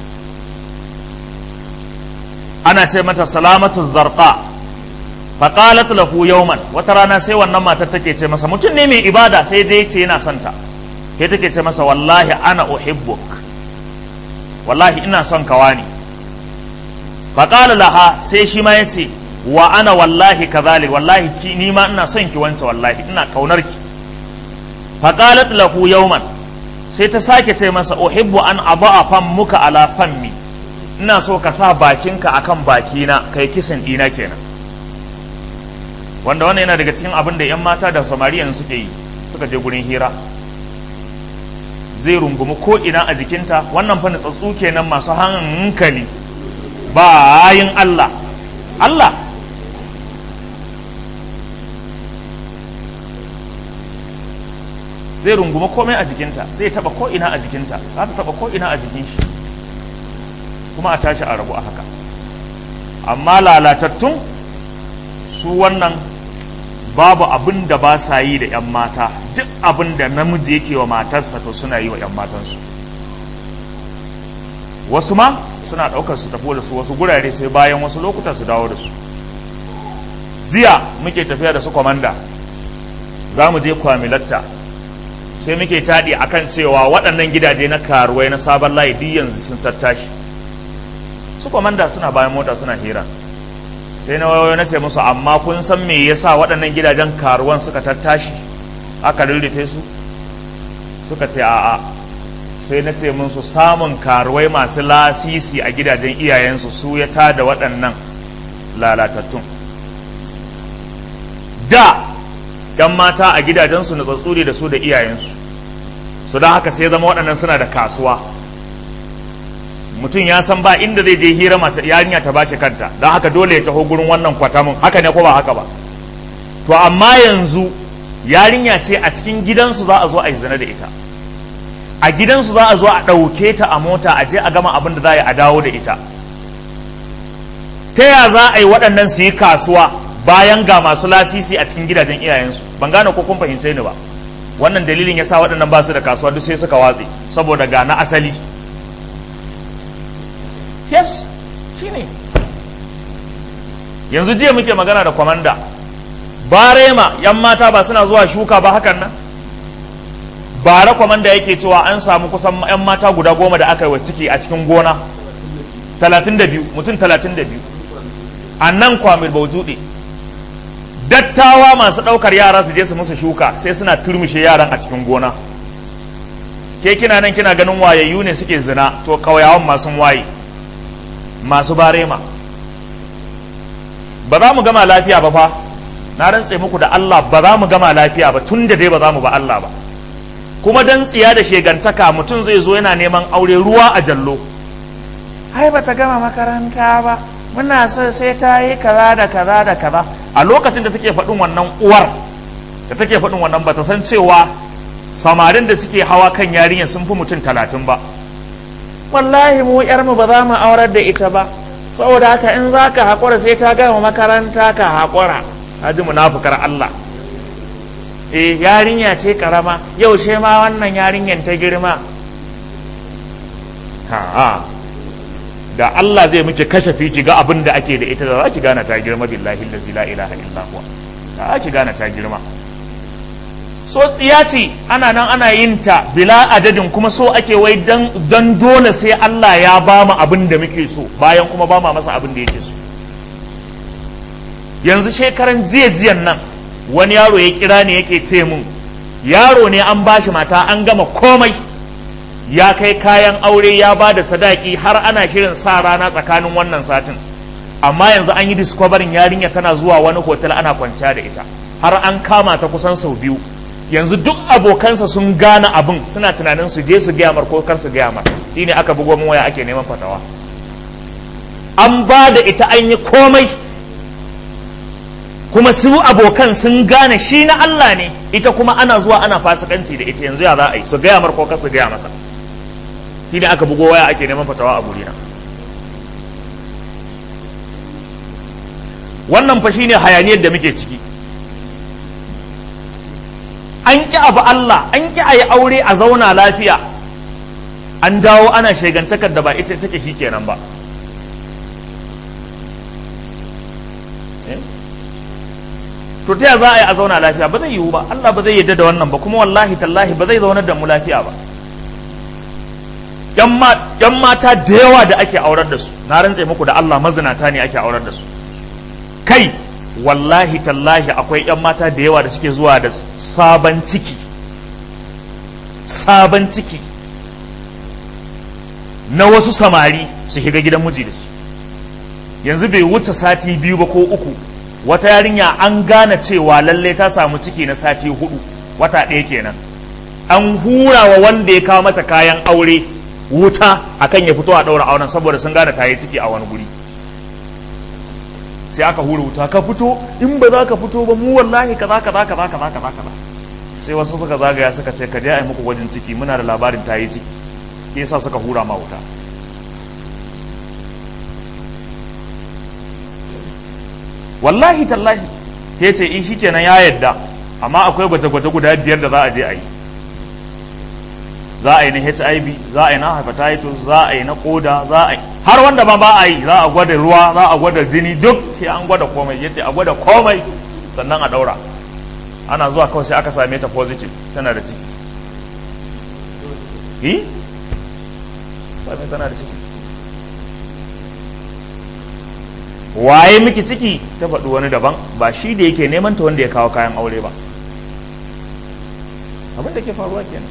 ana ce mata salamatu zarqa faqalat lahu yawman wata rana sai wannan matar take ce masa mutum ne mai ibada sai dai ce yana son ta sai take ce masa wallahi ana uhibbuk wallahi ina son ka wani faqala laha sai shi ma yace wa ana wallahi kazalik wallahi ki ni ma ina son ki wance wallahi ina kaunar ki faqalat lahu yawman sai ta sake ce masa uhibbu an aba'a muka ala fammi ina so ka sa bakinka akan bakina kai kisan dina kenan wanda wannan yana daga cikin abin da 'yan mata da samariyan suke yi suka je gurin hira zai rungumi ko ina a jikinta wannan fa nutsatsu kenan masu hankali bayin Allah Allah zai rungumi komai a jikinta zai taba ko ina a jikinta za ta taba ko ina a jikin shi kuma a tashi a rabu a haka amma lalatattun su wannan babu abin da ba sa yi da 'yan mata duk abin da namiji yake wa matarsa to suna yi wa 'yan matansu wasu ma suna ɗaukar su tafi da su wasu gurare sai bayan wasu lokuta su dawo da su jiya muke tafiya da su kwamanda za mu je kwamilatta sai muke taɗi akan cewa waɗannan gidaje na karuwai na sabon layi duk yanzu sun tattashi su kwamanda suna bayan mota suna hira sai na wayo na ce musu amma kun san me yasa waɗannan gidajen karuwan suka tattashi aka rurrufe su suka ce a'a sai na ce musu samun karuwai masu lasisi a gidajen iyayensu su ya tada waɗannan lalatattun da ‘yan mata a gidajensu na tsatsuri da su da iyayensu su don haka sai zama waɗannan suna da kasuwa mutum ya san ba inda zai je hira mace yarinya ta bashi kanta don haka dole ya taho gurin wannan kwatamin haka ne ko ba haka ba to amma yanzu yarinya ce a cikin gidansu za a zo a yi zina da ita a gidansu za a zo a ɗauke ta a mota a je a gama abin da za a dawo da ita ta ya za a yi waɗannan su yi kasuwa bayan ga masu lasisi a cikin gidajen iyayensu ban gane ko kun fahimce ni ba wannan dalilin ya sa waɗannan ba su da kasuwa duk sai suka watse saboda ga na asali yes shine yanzu jiya muke magana da kwamanda barema yan mata ba suna zuwa shuka ba hakan nan bara kwamanda yake cewa an samu kusan yan mata guda goma da aka yi wa ciki a cikin gona 32 mutum 32 a nan kwamil baujuɗe dattawa masu ɗaukar yara su je su musu shuka sai suna turmushe yaran a cikin gona ke kina nan kina ganin wayayyu ne suke zina to kauyawan masu waye masu barema ba za mu gama lafiya ba fa na rantse muku da Allah ba za mu gama lafiya ba tun da dai ba za mu ba Allah ba kuma dan tsiya da shegantaka mutum zai zo yana neman aure ruwa a jallo ai ba ta gama makaranta ba muna so sai ta yi kaza da kaza da kaza a lokacin da take faɗin wannan uwar da take faɗin wannan ba ta san cewa samarin da suke hawa kan yarinya sun fi mutum talatin ba wallahi mu yarmu ba za mu aurar da ita ba saboda haka in za ka haƙura sai ta gama makaranta ka haƙura haji munafukar Allah eh yarinya ce karama yaushe ma wannan yarinyan ta girma ha da Allah zai miki kashe ki ga abin da ake da ita da za ki gane ta girma billahi allazi la ilaha illa huwa za ki gane ta girma so tsiya ce ana nan ana yin ta bila adadin kuma so ake wai dan dole sai Allah ya ba mu abin da muke so bayan kuma ba ma masa abin da yake so yanzu shekaran jiya jiyan nan wani yaro ya kira ne yake ce mun yaro ne an bashi mata an gama komai ya kai kayan aure ya ba da sadaki har ana shirin sa rana tsakanin wannan satin amma yanzu an yi discovering yarinya tana zuwa wani hotel ana kwanciya da ita har an kama ta kusan sau biyu yanzu duk abokansa sun gane abin suna tunanin su je su gaya mar ko kar su gaya mar shine aka bugo min waya ake neman fatawa an ba da ita an yi komai kuma su abokan sun gane shi na Allah ne ita kuma ana zuwa ana fasikanci da ita yanzu ya za a yi su gaya mar ko kar su gaya masa shine aka bugo waya ake neman fatawa a burina wannan fa shine hayaniyar da muke ciki an ƙi abu Allah an ƙi a yi aure a zauna lafiya an dawo ana shegantakar da ba ita take shi kenan ba to ta za a yi a zauna lafiya ba zai yiwu ba Allah ba zai yadda da wannan ba kuma wallahi tallahi ba zai zaunar da mu lafiya ba yan mata da yawa da ake aurar da su na rantse muku da Allah mazinata ne ake aurar da su kai wallahi tallahi akwai 'yan mata da yawa da suke zuwa da sabon ciki sabon ciki na wasu samari su shiga gidan miji da su yanzu bai wuce sati biyu ba ko uku wata yarinya an gane cewa lalle ta samu ciki na sati hudu wata ɗaya kenan an hura wa wanda ya kawo mata kayan aure wuta akan ya fito a ɗaura auren saboda sun gane ta yi ciki a wani guri sai aka hura wuta ka fito in ba za ka fito ba mu wallahi kaza kaza kaza kaza kaza kaza sai wasu suka zagaya suka ce ka je a yi muku gwajin ciki muna da labarin ta yi ciki ke yasa suka hura ma wuta wallahi tallahi ke ce in shikenan ya yadda amma akwai gwaje-gwaje guda biyar da za a je a yi za a yi na hiv za a yi na hepatitis za a yi na koda za a yi har wanda ma ba a yi za a gwada ruwa za a gwada jini duk sai an gwada komai yace a gwada komai sannan a daura ana zuwa kawai sai aka same ta positive tana da ciki eh same tana da ciki waye miki ciki ta faɗi wani daban ba shi da yake neman ta wanda ya kawo kayan aure ba abin da ke faruwa kenan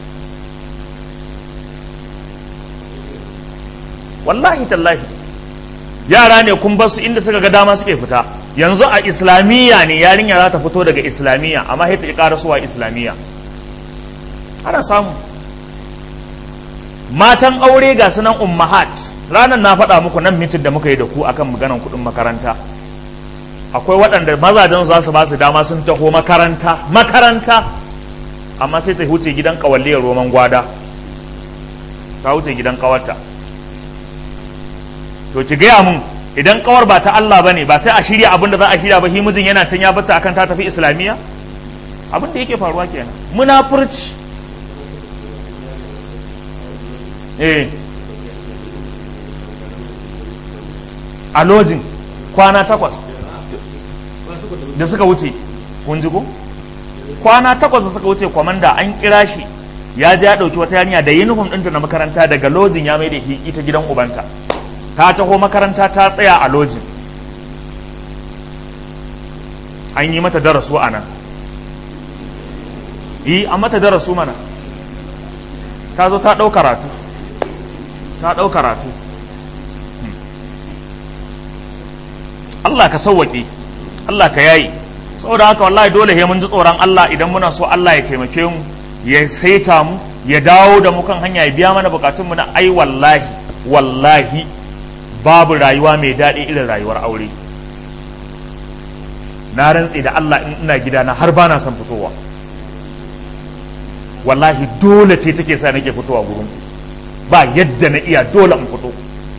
wallahi tallahi yara ne kun basu inda suka ga dama suke fita yanzu a islamiyya ne yarinya za ta fito daga islamiyya amma sai ta ƙi ƙarasuwa islamiyya ana samu matan aure ga sunan ummahat ranar na faɗa muku nan mitin da muka yi da ku akan maganan kuɗin makaranta akwai waɗanda mazajen za su ba su dama sun taho makaranta makaranta amma sai ta wuce gidan ƙawalliyar roman gwada ta wuce gidan ƙawarta to ki gaya mun idan kawar ba ta Allah bane ba sai a shirya abin da za a shirya ba shi mijin yana can ya bata akan ta tafi islamiyya abin da yake faruwa kenan munafurci eh a lojin kwana takwas da suka wuce kun ji ko kwana takwas da suka wuce kwamanda an kira shi ya je ya ɗauki wata yarinya da uniform ɗinta na makaranta daga lojin ya mai da ita gidan ubanta ta taho makaranta ta tsaya a lojin an yi mata darasu a nan yi an mata darasu mana ta zo ta ɗau karatu ta ɗau karatu Allah ka sauwaƙe Allah ka yayi saboda haka wallahi dole he mun ji tsoron Allah idan muna so Allah ya taimake mu ya saita mu ya dawo da mu kan hanya ya biya mana bukatunmu na ai wallahi wallahi babu rayuwa mai daɗi irin rayuwar aure na rantse da Allah in ina gidana har ba na son fitowa wallahi dole ce take sa nake fitowa gurin ba yadda na iya dole in fito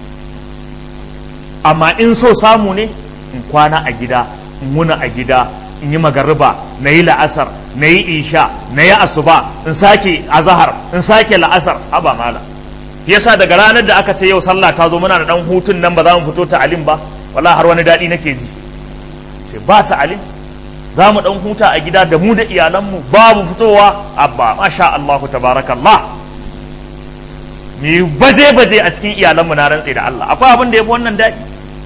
amma in so samu ne in kwana a gida in muna a gida in yi magariba na yi la'asar na yi isha na yi asuba in sake azahar in sake la'asar haba mala yasa daga ranar da aka ce yau sallah ta zo muna da dan hutun nan ba za mu fito ta alim ba wallahi har wani daɗi nake ji sai ba ta alim za mu dan huta a gida da mu da iyalanmu ba mu fitowa abba masha Allahu tabarakallah mu baje baje a cikin iyalanmu na rantse da Allah akwai abin da yafi wannan daɗi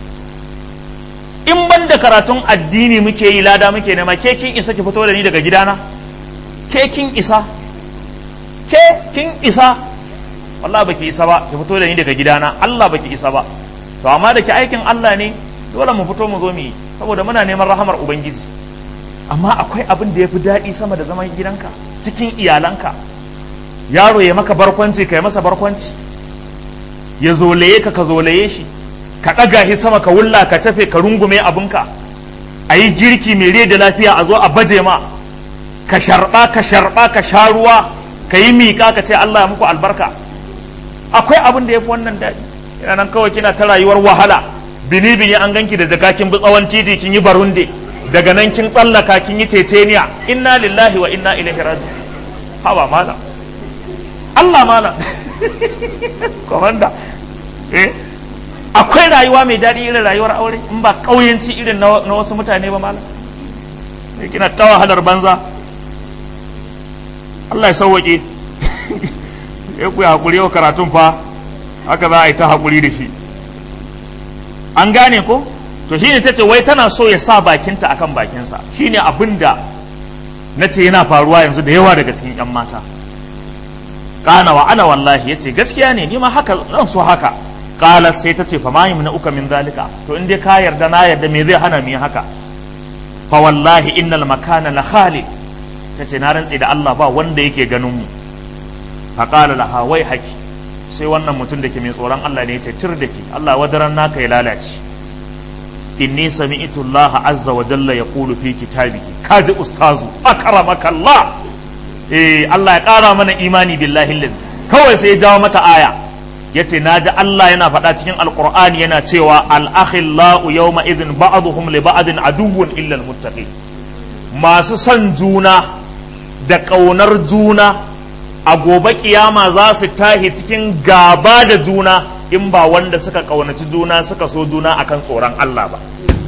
in ban da karatun addini muke yi lada muke nema ke kin isa ki fito da ni daga gidana ke kin isa ke kin isa wallahi baki isa ba ki fito da ni daga gidana Allah baki isa ba to amma da ki aikin Allah ne dole mu fito mu zo mu yi saboda muna neman rahamar ubangiji amma akwai abin da yafi daɗi sama da zaman gidanka cikin iyalanka yaro ya maka barkwanci kai masa barkwanci ya zolaye ka ka zolaye shi ka ɗaga shi sama ka wulla ka tafe ka rungume abinka a yi girki mai rai da lafiya a zo a baje ma ka sharɓa ka sharɓa ka sha ruwa ka yi miƙa ka ce Allah ya muku albarka akwai abin da ya fi wannan daɗi ina nan kawai kina ta rayuwar wahala bini bini an ganki da daga kin bi tsawon titi kin yi barunde daga nan kin tsallaka kin yi ceceniya inna lillahi wa inna ilaihi raji'un hawa mala Allah mala komanda eh akwai rayuwa mai daɗi irin rayuwar aure in ba ƙauyenci irin na wasu mutane ba malam ne kina ta wahalar banza Allah ya sauwaƙe ya ku haƙuri yau karatun fa haka za a yi ta haƙuri da shi an gane ko to shine ta ce wai tana so ya sa bakinta akan bakinsa shine abin da na ce yana faruwa yanzu da yawa daga cikin 'yan mata kana wa ana wallahi yace gaskiya ne ni ma haka zan so haka qalat sai ta ce fa ma yumna uka min zalika to in dai ka yarda na yarda me zai hana mu yi haka fa wallahi innal makana la khali tace na rantsi da Allah ba wanda yake ganin mu fa qala laha wai haki sai wannan mutum da ke mai tsoron Allah ne yace tir da ki Allah wadaran naka ya lalace inni sami'tu Allah azza wa jalla yaqulu fi kitabihi kaji ustazu akramaka Allah eh Allah ya kara mana imani billahi lazi kawai sai ya jawo mata aya yace naji Allah yana faɗa cikin alqur'ani yana cewa al-akhillau yawma idhin ba'dhum li ba'din aduwwun illa al-muttaqin masu son juna da ƙaunar juna a gobe kiyama za su tahi cikin gaba da juna in ba wanda suka ƙaunaci juna suka so juna akan tsoron Allah ba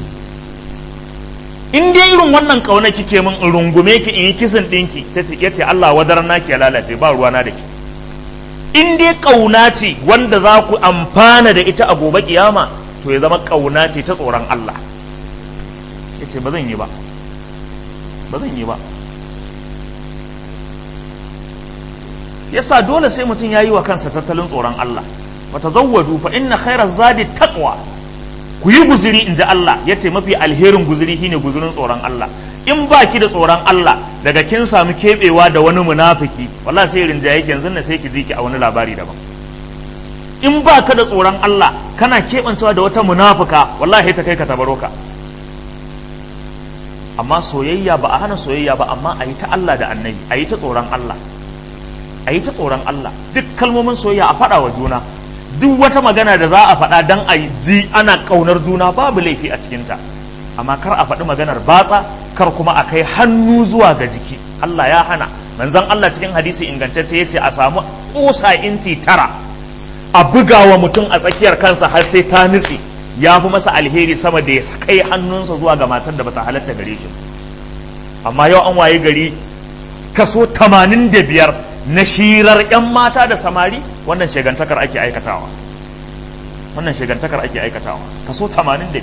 in dai irin wannan ƙauna kike min in rungume ki in yi kisan ɗinki ta ce yace Allah wadar naki ya lalace ba ruwana da ki in dai ƙauna ce wanda za ku amfana da ita a gobe kiyama to ya zama ƙauna ce ta tsoron Allah ya ce ba zan yi ba ba zan yi ba yasa dole sai mutum ya yi wa kansa tattalin tsoron Allah wata zawwadu fa inna khairar zadi taqwa ku yi guziri in ji Allah ya ce mafi alherin guziri shine guzirin tsoron Allah in ba ki da tsoron Allah daga kin samu keɓewa da wani munafiki wallahi sai rinjaye ki yanzu na sai ki ji ki a wani labari daban in ba ka da tsoron Allah kana keɓancewa da wata munafuka wallahi ta kai ka tabaro ka amma soyayya ba a hana soyayya ba amma a yi ta Allah da annabi a yi ta tsoron Allah a yi ta tsoron Allah duk kalmomin soyayya a faɗa wa juna duk wata magana da za a faɗa don a ji ana ƙaunar juna babu laifi a cikinta amma kar a faɗi maganar batsa kar kuma a kai hannu zuwa ga jiki Allah ya hana manzon Allah cikin hadisi ingantacce yace a samu ƙusa inci tara a buga wa mutum a tsakiyar kansa har sai ta nutse ya fi masa alheri sama da ya kai hannunsa zuwa ga matar da bata halatta gare shi amma yau an waye gari kaso 85 na shirar 'yan mata da samari wannan shegantakar ake aikatawa wannan shegantakar ake aikatawa kaso 85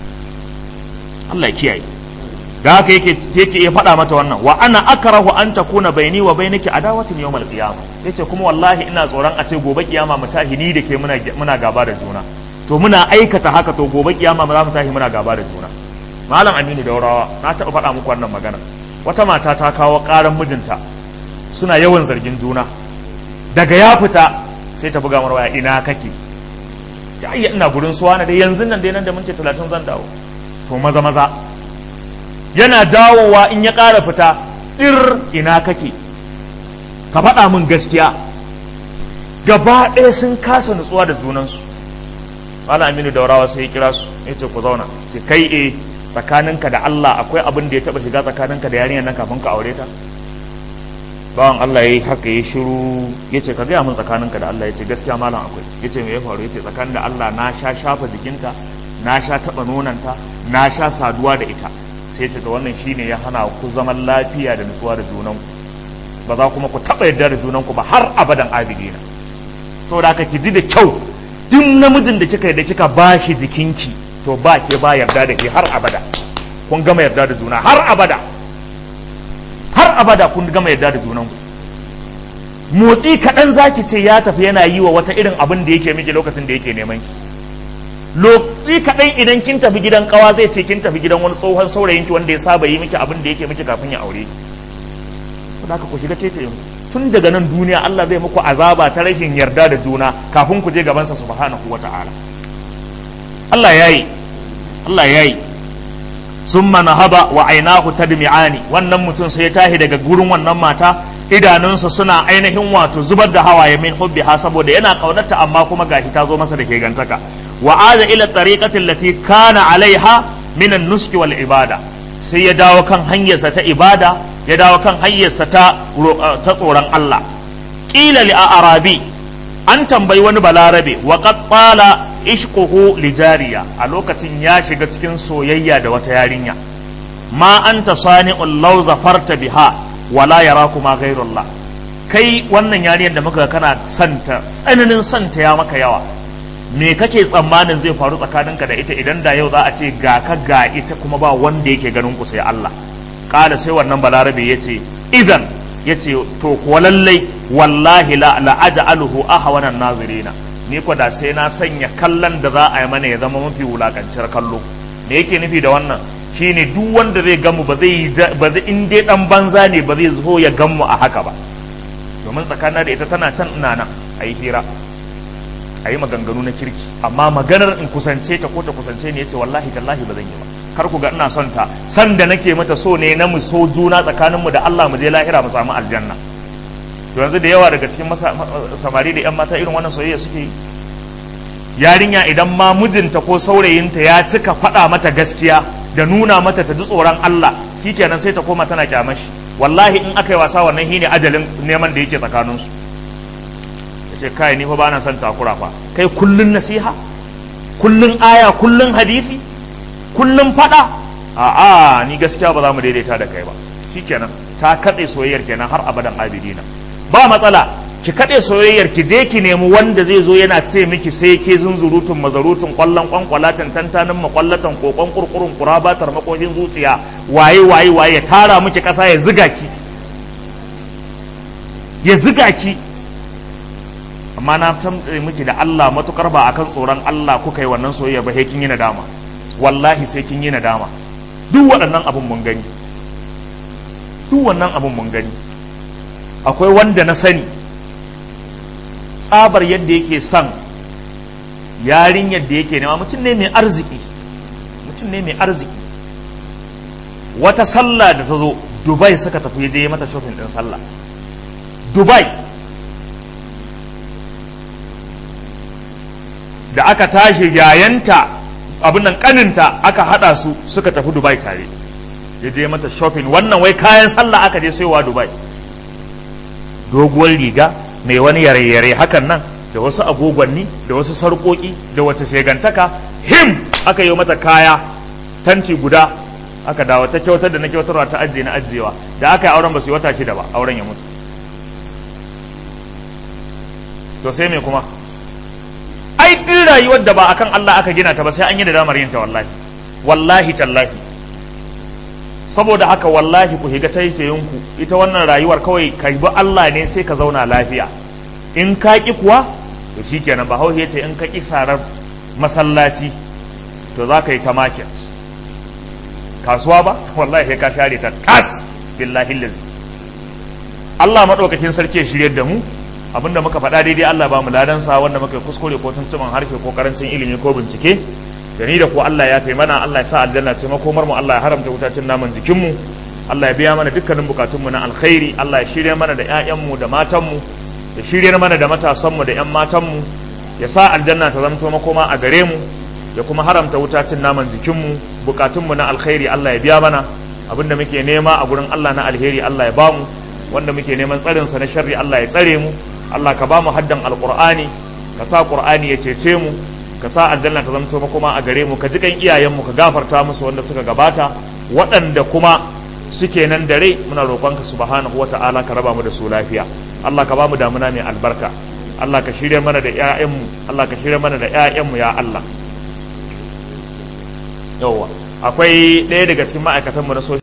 Allah ya kiyaye da haka yake yake ya faɗa mata wannan wa ana akrahu an takuna baini wa bainaki adawatin yawmal qiyamah yace kuma wallahi ina tsoron a ce gobe kiyama mu tahi ni da ke muna muna gaba da juna to muna aikata haka to gobe kiyama za mu tahi muna gaba da juna malam aminu daurawa na taɓa faɗa muku wannan magana wata mata ta kawo ƙaran mijinta suna yawan zargin juna daga ya fita sai ta buga marwaya ina kake ta ayya ina gurin suwa na dai yanzu nan dai nan da minti talatin zan dawo to maza maza yana dawowa in ya ƙara fita ɗir ina kake ka faɗa min gaskiya gaba ɗaya sun kasa nutsuwa da junansu Malam Aminu Daurawa sai ya kira su ya ce ku zauna sai kai e tsakaninka da Allah akwai abin da ya taba shiga tsakaninka da yarinyar nan kafin ka aure ta bawan Allah yayi haka ya shiru ya ce ka gaya min tsakaninka da Allah ya ce gaskiya malam akwai ya ce me ya faru ya ce tsakanin da Allah na sha shafa jikinta na sha taɓa nonanta na sha saduwa da ita sai ce ta wannan shine ya hana ku zaman lafiya da nutsuwa da junanku ba za kuma ku taɓa yarda da junanku ba har abadan abidina saboda haka ki ji da kyau duk namijin da kika da kika ba shi jikinki to ba ke ba yarda da ke har abada kun gama yarda da juna har abada har abada kun gama yarda da junan ku motsi kaɗan zaki ce ya tafi yana yi wa wata irin abin da yake miki lokacin da yake neman ki lokaci kaɗan idan kin tafi gidan kawa zai ce kin tafi gidan wani tsohon saurayinki wanda ya saba yi miki abin da yake miki kafin ya aure ki haka ku shiga tete tun daga nan duniya Allah zai muku azaba ta rashin yarda da juna kafin ku je gabansa subhanahu wa ta'ala Allah yayi Allah yayi summa nahaba wa ainahu tadmi'ani wannan mutum sai ya tahi daga gurin wannan mata idanunsa suna ainihin wato zubar da hawaye min hubbiha saboda yana kaunarta amma kuma gashi ta zo masa da ke gantaka wa ada ila tariqati allati kana alaiha min an-nuski wal ibada sai ya dawo kan hanyarsa ta ibada ya dawo kan hanyarsa ta ta tsoron Allah qila li arabi an tambayi wani balarabe wa qad qala ishquhu li jariya a lokacin ya shiga cikin soyayya da wata yarinya ma anta sani'ul law zafarta biha wala yarakuma ghayrullah kai wannan yarinyar da muka kana santa tsananin santa ya maka yawa me kake tsammanin zai faru tsakaninka da ita idan da yau za a ce ga ka ga ita kuma ba wanda yake ganin ku sai Allah kala sai wannan balarabe ya ce idan yace to kuwa lallai wallahi la la'aj'aluhu ahwanan nazirina ni ko da sai na sanya kallon da za a yi mana ya zama mafi wulakancin kallo me yake nufi da wannan shine duk wanda zai gamu ba zai ba zai in dai dan banza ne ba zai zo ya gamu a haka ba domin tsakanin da ita tana can ina nan a yi hira a yi maganganu na kirki amma maganar in kusance ta ko ta kusance ne yace wallahi tallahi ba zan yi ba kar ku ga ina son ta san da nake mata so ne na mu so juna tsakaninmu da Allah mu je lahira mu samu aljanna to yanzu da yawa daga cikin samari da yan mata irin wannan soyayya suke yi yarinya idan ma mijinta ko saurayinta ya cika faɗa mata gaskiya da nuna mata ta ji tsoron Allah shikenan sai ta koma tana kyamashi wallahi in aka yi wasa wannan shine ajalin neman da yake tsakaninsu ya ce kai ni fa ba na son takura fa kai kullun nasiha kullun aya kullun hadisi kullun faɗa a'a ni gaskiya ba za mu daidaita da kai ba shikenan ta katse soyayyar kenan har abadan abidina ba matsala ki kaɗe soyayyar ki je ki nemi wanda zai zo yana ce miki sai ke zunzurutun mazarutun kwallon kwankwalatan tantanin makwallatan kokon kurkurun kurabatar makoshin zuciya waye waye waye ya tara miki ƙasa ya ziga ki ya ziga ki amma na tambaye miki da Allah matukar ba akan tsoron Allah kuka yi wannan soyayya ba sai kin yi nadama wallahi sai kin yi nadama duk waɗannan abun mun gani duk wannan abun mun gani akwai wanda na sani tsabar yadda yake son yarin yadda yake nema mutum ne mai arziki mutum ne mai arziki wata sallah da ta zo dubai suka tafi je mata shopping din sallah dubai da aka tashi yayanta abin nan kaninta aka hada su suka tafi dubai tare ya je mata shopping wannan wai kayan sallah aka je sayowa dubai doguwar riga mai wani yare-yare hakan nan da wasu agogwanni da wasu sarƙoƙi da wata shegantaka him aka yi mata kaya tanti guda aka dawo ta kyautar da na kyautarwa ta ajiye na ajiyewa da aka yi auren ba su yi wata shida ba auren ya mutu to sai me kuma ai duk rayuwar da ba akan Allah aka gina ta ba sai an yi da damar yin ta wallahi wallahi tallahi saboda haka wallahi ku higa taitayinku ita wannan rayuwar kawai ka bi Allah ne sai ka zauna lafiya in ka ki kuwa to shikenan ba hauhe ce in ka ki sarar masallaci to za ka yi ta market kasuwa ba wallahi ka share ta tas billahi lazi Allah madaukakin sarki ya shirye da mu abinda muka faɗa daidai Allah ba mu ladansa wanda muka kuskure ko tuntuban harshe ko karancin ilimi ko bincike da ni da ku Allah ya kai mana Allah ya sa aljanna ce makomar mu Allah ya haramta wutacin naman jikin mu Allah ya biya mana dukkanin bukatun mu na alkhairi Allah ya shirya mana da ƴaƴan mu da matan mu ya shirya mana da matasan mu da ƴan matan mu ya sa aljanna ta zamto makoma a gare mu ya kuma haramta wutacin naman jikin mu bukatun mu na alkhairi Allah ya biya mana abinda muke nema a gurin Allah na alheri Allah ya bamu wanda muke neman tsarin sa na sharri Allah ya tsare mu Allah ka bamu haddan alqur'ani ka sa qur'ani ya cece mu ka sa aljanna ta zamto makoma a gare mu ka ji kan iyayenmu ka gafarta musu wanda suka gabata waɗanda kuma suke nan da rai muna roƙonka subhanahu wata'ala ka raba mu da su lafiya Allah ka ba mu damuna mai albarka Allah ka shirya mana da ƴaƴanmu Allah ka shirya mana da ƴaƴanmu ya Allah yawwa akwai ɗaya daga cikin ma'aikatanmu na